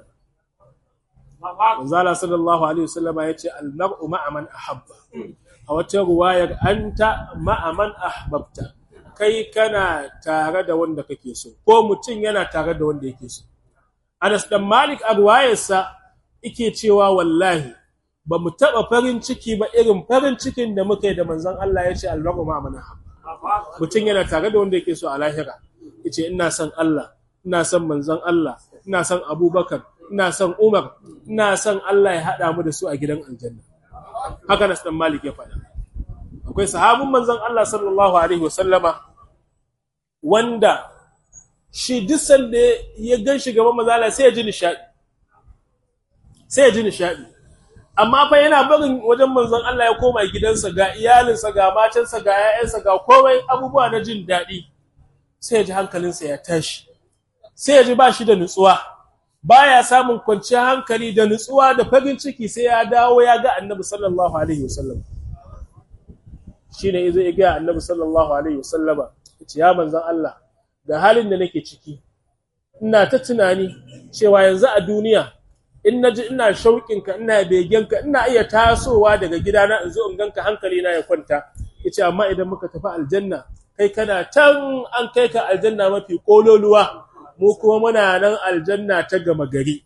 manzala sallallahu alaihi wasallama yace al-mar'u ma'a man ahabba a wata ruwayar anta ma'aman ahbabta kai kana tare da wanda kake so ko mutum yana tare da wanda yake so Anas dan Malik a ruwayarsa yake cewa wallahi ba mu taba farin ciki ba irin farin cikin da muka yi da manzon Allah ya ce albaru ma'aman ahabba mutum yana tare da wanda yake so a lahira yace ina son Allah ina son manzon Allah ina son Abubakar ina son Umar ina son Allah ya hada mu da su a gidan aljanna haka Nas dan Malik ya faɗa akwai sahabin manzon Allah sallallahu alaihi wasallama wanda shi duk sanda ya gan shi gaban manzon Allah sai ya ji nishadi sai ya ji nishadi amma fa yana barin wajen manzon Allah ya koma gidansa ga iyalinsa ga matansa ga 'ya'yansa ga komai abubuwa na jin daɗi sai ya ji hankalinsa ya tashi sai ya ji ba shi da nutsuwa baya samun kwanciyar hankali da nutsuwa da farin ciki sai ya dawo ya ga annabi sallallahu alaihi wasallam shine yazo ya ga annabi sallallahu alaihi wasallama yace ya manzon Allah ga halin da nake ciki ina ta tunani cewa yanzu a duniya in naji ina shauƙin ka ina begen ka ina iya tasowa daga gidana in zo in ganka hankali na ya kwanta yace amma idan muka tafi aljanna kai kana can an kai ka aljanna mafi kololuwa mu kuma muna nan aljanna ta gama gari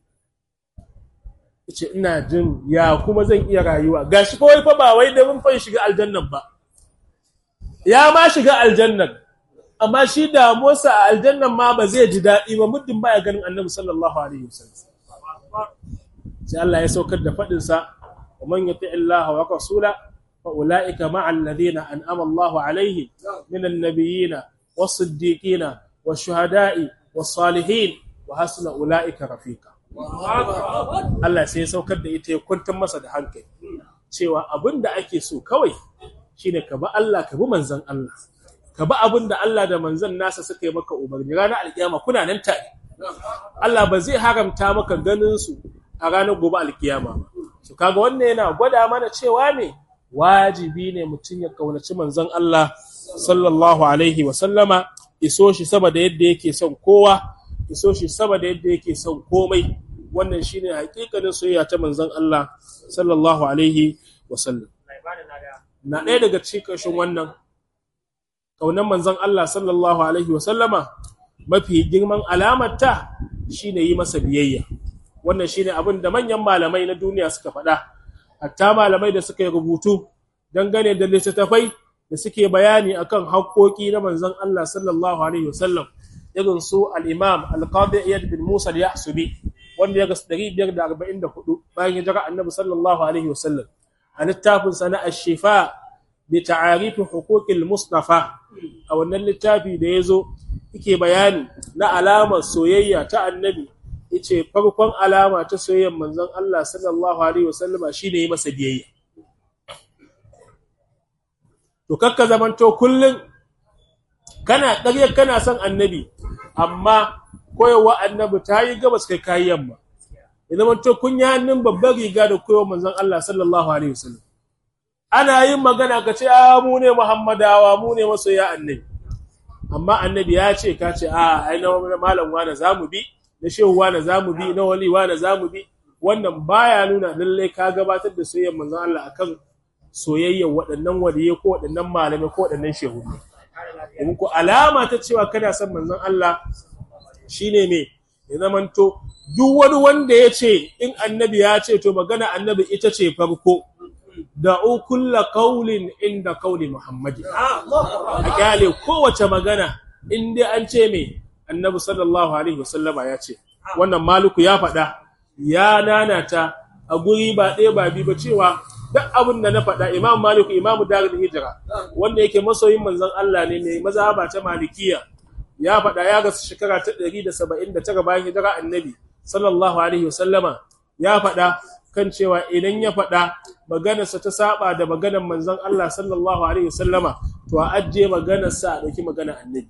yace ina jin ya kuma zan iya rayuwa gashi kawai fa ba wai da mun fa shiga aljannan ba ya ma shiga aljannan amma shi damuwarsa a aljannan ma ba zai ji daɗi ba muddin baya ganin annabi sallallahu alaihi wasallam sai Allah ya saukar da faɗin sa man yuti Allah wa rasula fa ulaika ma'a alladhina an'ama Allah alaihim minan nabiyina was-siddiqina wash-shuhada'i was-salihin wa hasuna ulaika rafiqa Allah sai ya saukar da ita ya kwantar masa da hankali cewa abin da ake so kawai shine ka bi Allah ka bi manzon Allah ka bi abin da Allah da manzon nasa suka yi maka umarni ranar alkiyama kuna nan tare Allah ba zai haramta maka ganin su a ranar gobe alkiyama to kaga wannan yana gwada mana cewa ne wajibi ne mutum ya kaunaci manzon Allah sallallahu alaihi wa sallama iso shi sama da yadda yake son kowa iso shi sama da yadda yake son komai wannan shine hakikanin soyayya ta manzon Allah sallallahu alaihi wasallam na ɗaya daga cikin ƙarshen wannan ƙaunar manzon Allah sallallahu alaihi wasallama mafi girman alamar ta shine yi masa biyayya wannan shine abin da manyan malamai na duniya suka faɗa hatta malamai da suka yi rubutu dangane da littattafai da suke bayani akan haƙoƙi na manzon Allah sallallahu alaihi wasallam irin su al-Imam al-Qadi Iyad bin Musa al-Yahsubi wanda ya ga 544 bayan hijira Annabi sallallahu alaihi wasallam a littafin sa na Ash-Shifa bi ta'arif huquq al-Mustafa a wannan littafi da yazo yake bayani na alamar soyayya ta Annabi yace farkon alama ta soyayyar manzon Allah sallallahu alaihi wasallam shine yi masa biyayya to kakka zamanto kullun kana ƙarya kana son annabi amma koyarwa annabi ta yi gabas kai kayi yamma ya zamanto kun yi hannun babbar riga da koyarwa manzon Allah sallallahu alaihi wasallam ana yin magana ka ce a mu ne muhammadawa mu ne masoya annabi amma annabi ya ce ka ce a ai na malam wani zamu bi na shehu wani zamu bi na wali wani zamu bi wannan baya nuna lallai ka gabatar da soyayyar manzon Allah akan soyayyar waɗannan waliyai ko waɗannan malamai ko waɗannan shehu domin ko alama ta cewa kana son manzon Allah shine me ya zamanto duk wani wanda ya ce in annabi ya ce to magana annabi ita ce farko da'u kulla qaulin inda qauli muhammadi a kyale kowace magana in dai an ce me annabi sallallahu alaihi wasallama ya ce wannan maluku ya faɗa ya nanata a guri ba ɗaya ba biyu ba cewa duk abin da na faɗa imam maliku imamu darul hijira wanda yake masoyin manzon Allah ne mai mazhaba ta malikiya ya faɗa ya ga shekara ta 179 bayan hijira annabi sallallahu alaihi wasallama ya faɗa kan cewa idan ya faɗa maganarsa ta saba da maganar manzon Allah sallallahu alaihi wasallama to a ajje maganarsa a ɗauki maganar annabi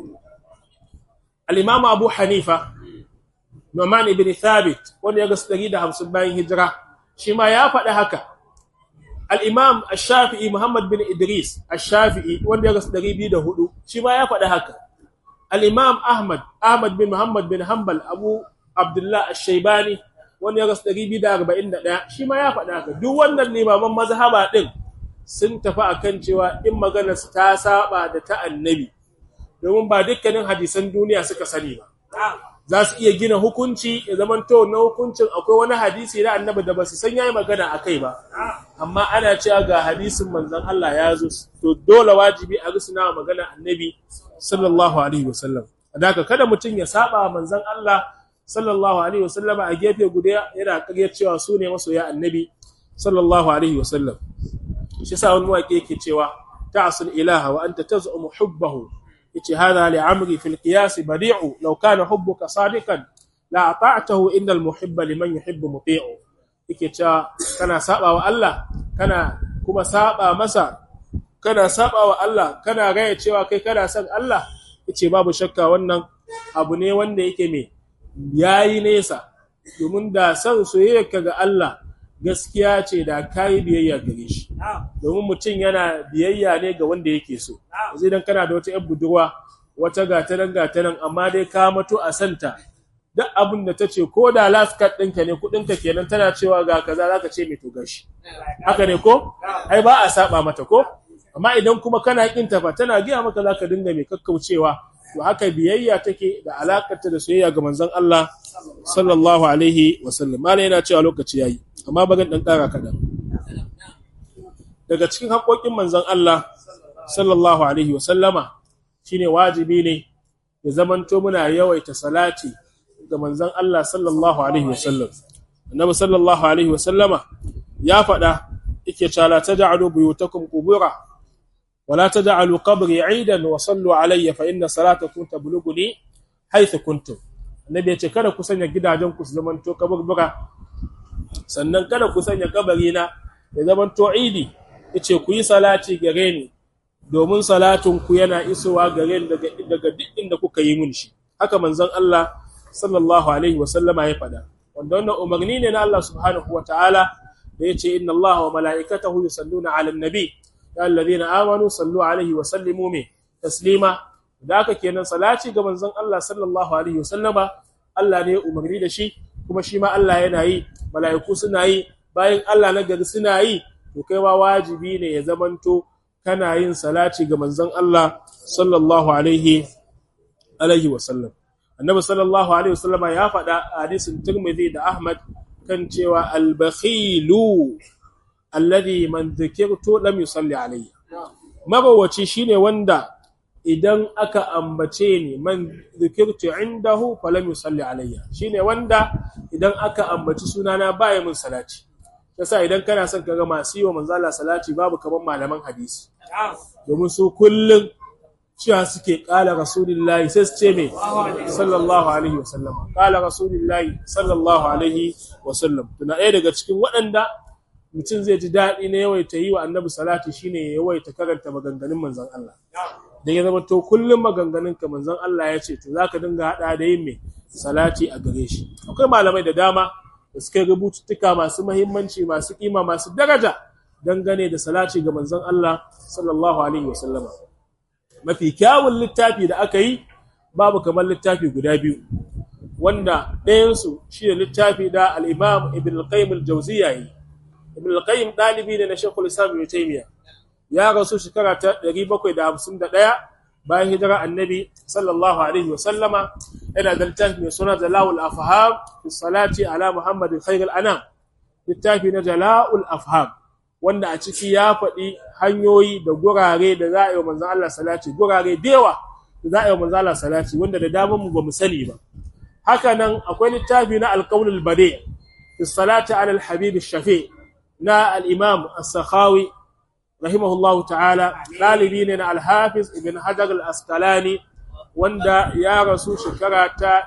al-imam abu hanifa Nu'man ibn Thabit wanda ya ga 150 bayan hijira shi ma ya faɗi haka al-Imam Ash-Shafi'i Muhammad bin Idris Ash-Shafi'i wanda ya ga 204 shi ma ya faɗi haka al-Imam Ahmad Ahmad bin Muhammad bin Hanbal Abu Abdullah Ash-Shaybani wanda ya ga 241 shi ma ya faɗi haka duk wannan limaman mazhaba din sun tafi akan cewa in maganar ta saba da ta annabi domin ba dukkanin hadisan duniya suka sani ba za su iya gina hukunci ya zaman to na hukuncin akwai wani hadisi na annabi da ba su san yayi magana a kai ba amma ana cewa ga hadisin manzon Allah ya zo to dole wajibi a rusuna magana annabi sallallahu alaihi wasallam adaka kada mutum ya saba manzon Allah sallallahu alaihi wasallam a gefe guda yana karyar cewa su ne masoya annabi sallallahu alaihi wasallam shi sa wani waƙe yake cewa ta'sul ilaha wa anta taz'umu hubbahu yace hada li amri fil qiyas badi'u law kana hubbuka sadiqan la ata'tahu innal muhibba liman yuhibbu muti'u yake cewa kana saba wa Allah kana kuma saba masa kana saba wa Allah kana gaya cewa kai kana son Allah yace babu shakka wannan abu ne wanda yake me yayi nesa domin da son soyayyarka ga Allah gaskiya ce da kayi biyayya gare shi domin mutum yana biyayya ne ga wanda yake so yanzu idan kana da wata yar budurwa wata gatanan gatanan amma dai ka mato a santa duk abin da ta ce ko da last card ɗinka ne kuɗinka kenan tana cewa ga kaza zaka ce mai to gashi haka ne ko ai ba a saba mata ko amma idan kuma kana kin ta fa tana giya maka zaka dinga mai kakkaucewa to haka biyayya take da alakarta da soyayya ga manzon Allah sallallahu alaihi wasallam malai yana cewa lokaci yayi amma bagan dan kara kadan daga cikin haƙoƙin manzon Allah sallallahu alaihi wasallama shine wajibi ne ya zamanto muna yawaita salati ga manzon Allah sallallahu alaihi wasallam annabi sallallahu alaihi wasallama ya faɗa yake cewa la taj'alu buyutakum qubura wa la taj'alu qabri 'idan wa sallu alayya fa inna salatakum tablughuni haythu kuntum annabi ya ce kada ku sanya gidajen ku su zamanto kaburbura sannan kada ku sanya kabari na ya zamanto idi yace ku yi salati gare ni domin salatin ku yana isowa gare ni daga daga duk inda kuka yi mun shi haka manzon Allah sallallahu alaihi wa sallama ya faɗa wanda wannan umarni ne na Allah subhanahu wa ta'ala da yace inna Allah wa mala'ikatahu yusalluna 'alan nabi ya alladhina amanu sallu alaihi wa sallimu me taslima da haka kenan salati ga manzon Allah sallallahu alaihi wa sallama Allah ne umarni da shi kuma shi ma Allah yana yi mala'iku suna yi bayan Allah na gari suna yi to kai ma wajibi ne ya zamanto kana yin salati ga manzon Allah sallallahu alaihi alaihi wa sallam annabi sallallahu alaihi wasallama ya faɗa a hadisin Tirmidhi da Ahmad kan cewa al-bakhilu alladhi man dhikirtu lam yusalli alayya mabawaci shine wanda idan aka ambace ni man dhikirtu indahu falam yusalli alayya shine wanda idan aka ambaci sunana baya mun salati yasa idan kana son kaga masu yi wa manzala salati babu kaman malaman hadisi domin su kullum cewa suke kala rasulullahi sai su ce me sallallahu alaihi wasallam kala rasulullahi sallallahu alaihi wasallam tuna ɗaya daga cikin waɗanda mutum zai ji daɗi na yawaita yi wa annabi salati shine ya yawaita karanta maganganun manzon Allah dan ya zama to kullum maganganun ka manzon Allah ya ce to zaka dinga hada da yin me salati a gare shi akwai malamai da dama da suka rubututtuka masu muhimmanci masu kima masu daraja dangane da salati ga manzon Allah sallallahu alaihi wasallama mafi kyawun littafi da aka yi babu kamar littafi guda biyu wanda ɗayansu shi ne littafi da al'imam ibn al-qayyim al-jauziya yi ibn al-qayyim ɗalibi ne na shekul islam ibn taymiya ya rasu shekara ta 751 bayan hijira annabi sallallahu alaihi wa sallama yana da littafi mai suna jala'ul afham fi salati ala muhammadin khairul anam littafi na jala'ul afham wanda a ciki ya faɗi hanyoyi da gurare da za a yi wa manzan Allah salati gurare da yawa da za a yi wa manzan Allah salati wanda da damar mu ba mu sani ba haka nan akwai littafi na alƙaunul bade fi salati ala al-habib shafi na al-imam as-sakhawi rahimahullahu ta'ala ɗalibi ne na al-hafiz ibn hajar al-asqalani wanda ya rasu shekara ta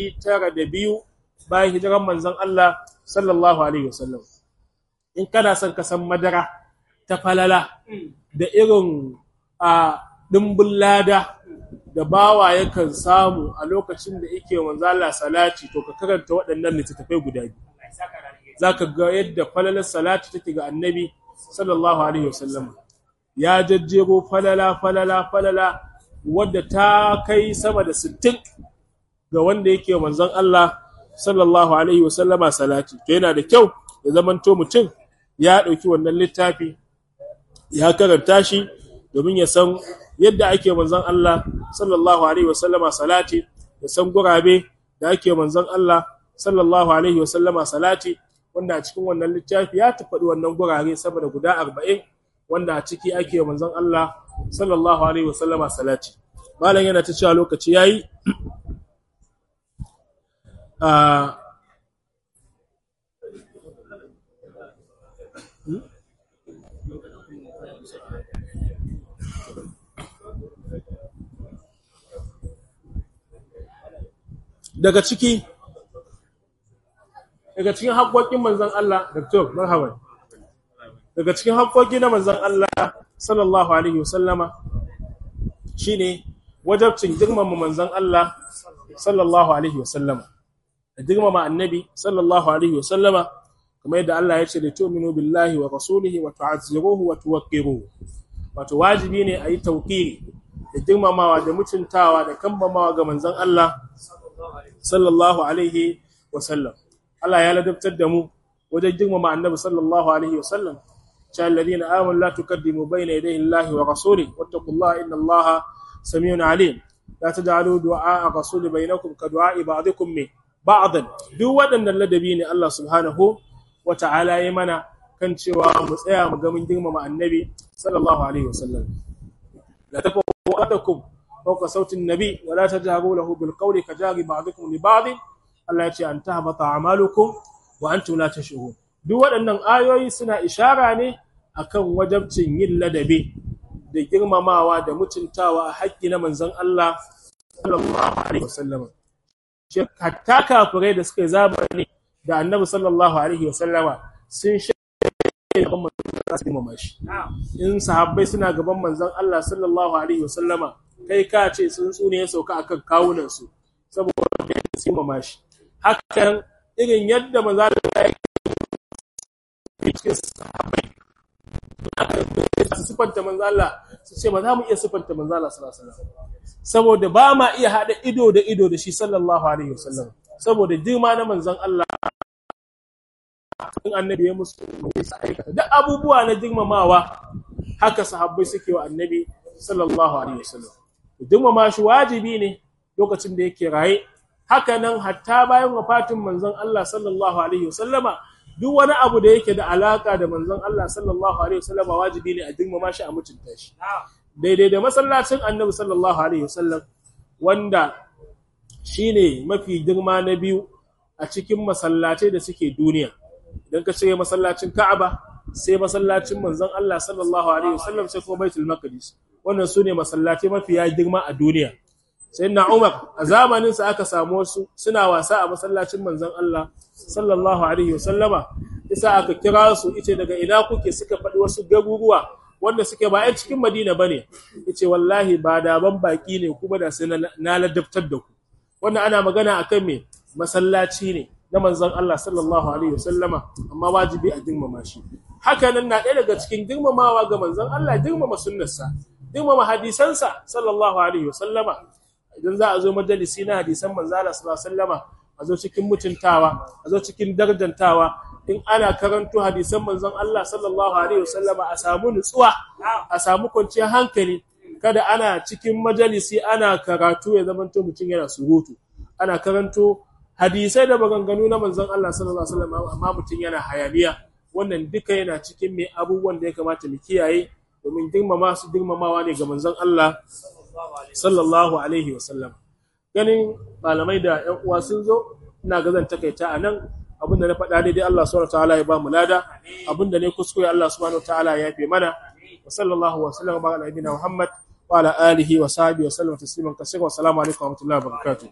902 bayan hijiran manzan Allah sallallahu alaihi wasallam in kana son ka san madara ta falala da irin a dimbin lada da bawa yakan samu a lokacin da yake manzo Allah salati to ka karanta waɗannan littattafai guda biyu zaka ga yadda falalar salati take ga annabi sallallahu alaihi wasallam ya jajjero falala falala falala wadda ta kai sama da 60 ga wanda yake manzon Allah sallallahu alaihi wasallama salati to yana da kyau ya zamanto mutum ya ɗauki wannan littafi ya karanta shi domin ya san yadda ake manzon Allah sallallahu alaihi wasallama salati ya san gurabe da ake manzon Allah sallallahu alaihi wasallama salati wanda a cikin wannan littafi ya tafaɗi wannan gurare saboda guda arba'in wanda a ciki ake manzon Allah sallallahu alaihi wasallama salati malam yana ta cewa lokaci yayi a daga ciki daga cikin haƙoƙin manzon Allah Dr. Marhaban daga cikin haƙoƙi na manzon Allah sallallahu alaihi wasallama shine wajabcin girmama manzon Allah sallallahu alaihi wasallama da girmama annabi sallallahu alaihi wasallama kamar yadda Allah ya ce da tu'minu billahi wa rasulihi wa tu'azziruhu wa tuwaqqiruhu wato wajibi ne a yi tauqiri da girmamawa da mutuntawa da kambamawa ga manzon Allah sallallahu alaihi wasallam Allah ya ladabtar da mu wajen girmama annabi sallallahu alaihi wasallam cha alladhina amanu la tuqaddimu bayna yaday Allahi wa rasulihi wattaqullaha inna Allaha samiun alim la taj'alu du'a rasuli bainakum ka du'a ba'dikum min ba'dan duk waɗannan ladabi ne Allah subhanahu wa ta'ala ya mana kan cewa mu tsaya mu ga mun girmama annabi sallallahu alaihi wasallam la tafawwatakum fawqa sauti an-nabi wa la tajharu lahu bil qawli kajari ba'dikum li ba'd Allah ya ce an tahbata a'malukum wa antum la tash'urun duk waɗannan ayoyi suna ishara ne akan wajabcin yin ladabi da girmamawa da mutuntawa a haƙƙi na manzon Allah sallallahu alaihi wasallam hatta kafirai da suka zaba ne da annabi sallallahu alaihi wasallama sun shaida gaban manzon shi in sahabbai suna gaban manzon Allah sallallahu alaihi wasallama kai ka ce sun tsune ya sauka akan kawunan su saboda su mama shi hakan irin yadda manzon Allah ya cikin sahabbai su sifanta manzon Allah su ce ba za mu iya sifanta manzon Allah sallallahu alaihi wasallam saboda ba ma iya hada ido da ido da shi sallallahu alaihi wasallam saboda girma na manzon Allah in annabi ya musu aikata duk abubuwa na girmamawa haka sahabbai suke wa annabi sallallahu alaihi wasallam girmama shi wajibi ne lokacin da yake raye haka nan hatta bayan wafatin manzon Allah sallallahu alaihi wasallama duk wani abu da yake da alaka da manzon Allah sallallahu alaihi wasallama wajibi ne a girmama shi a mutunta shi daidai da masallacin annabi sallallahu alaihi wasallam wanda shine mafi girma na biyu a cikin masallatai da suke duniya idan ka ce masallacin Ka'aba sai masallacin manzon Allah sallallahu alaihi wasallam sai kuma Baitul Maqdis wannan sune masallatai mafiya girma a duniya sayyidina Umar a zamanin sa aka samu wasu suna wasa a masallacin manzon Allah sallallahu alaihi wasallama isa aka kira su ice daga ina kuke suka faɗi wasu garuruwa wanda suke ba 'yan cikin Madina bane yace wallahi ba da ban baki ne kuma da sai na ladabtar da ku wannan ana magana akan me masallaci ne na manzon Allah sallallahu alaihi wasallama amma wajibi a girmama shi haka nan na ɗaya daga cikin girmamawa ga manzon Allah girmama sunnarsa girmama hadisansa sallallahu alaihi wasallama idan za a zo majalisi na hadisan manzon Allah sallallahu alaihi wasallama a zo cikin mutuntawa a zo cikin darjantawa in ana karanto hadisan manzon Allah sallallahu alaihi wasallama a samu nutsuwa a samu kwanciyar hankali kada ana cikin majalisi ana karatu ya zamanto mutum yana surutu ana karanto hadisai da maganganu na manzon Allah sallallahu alaihi wasallam amma mutum yana hayaniya wannan duka yana cikin mai abubuwan da ya kamata mu kiyaye domin girmama su girmamawa ne ga manzon Allah sallallahu alaihi wasallam ganin malamai da ƴan uwa sun zo ina ga zan takaita a nan abinda na faɗa daidai Allah subhanahu wataala ya ba mu lada abinda ne kuskure Allah subhanahu wataala ya yafe mana wa sallallahu wa sallam ala nabiyina Muhammad wa ala alihi wa sahbihi wa sallam tasliman kaseera wa assalamu alaikum wa rahmatullahi wa barakatuh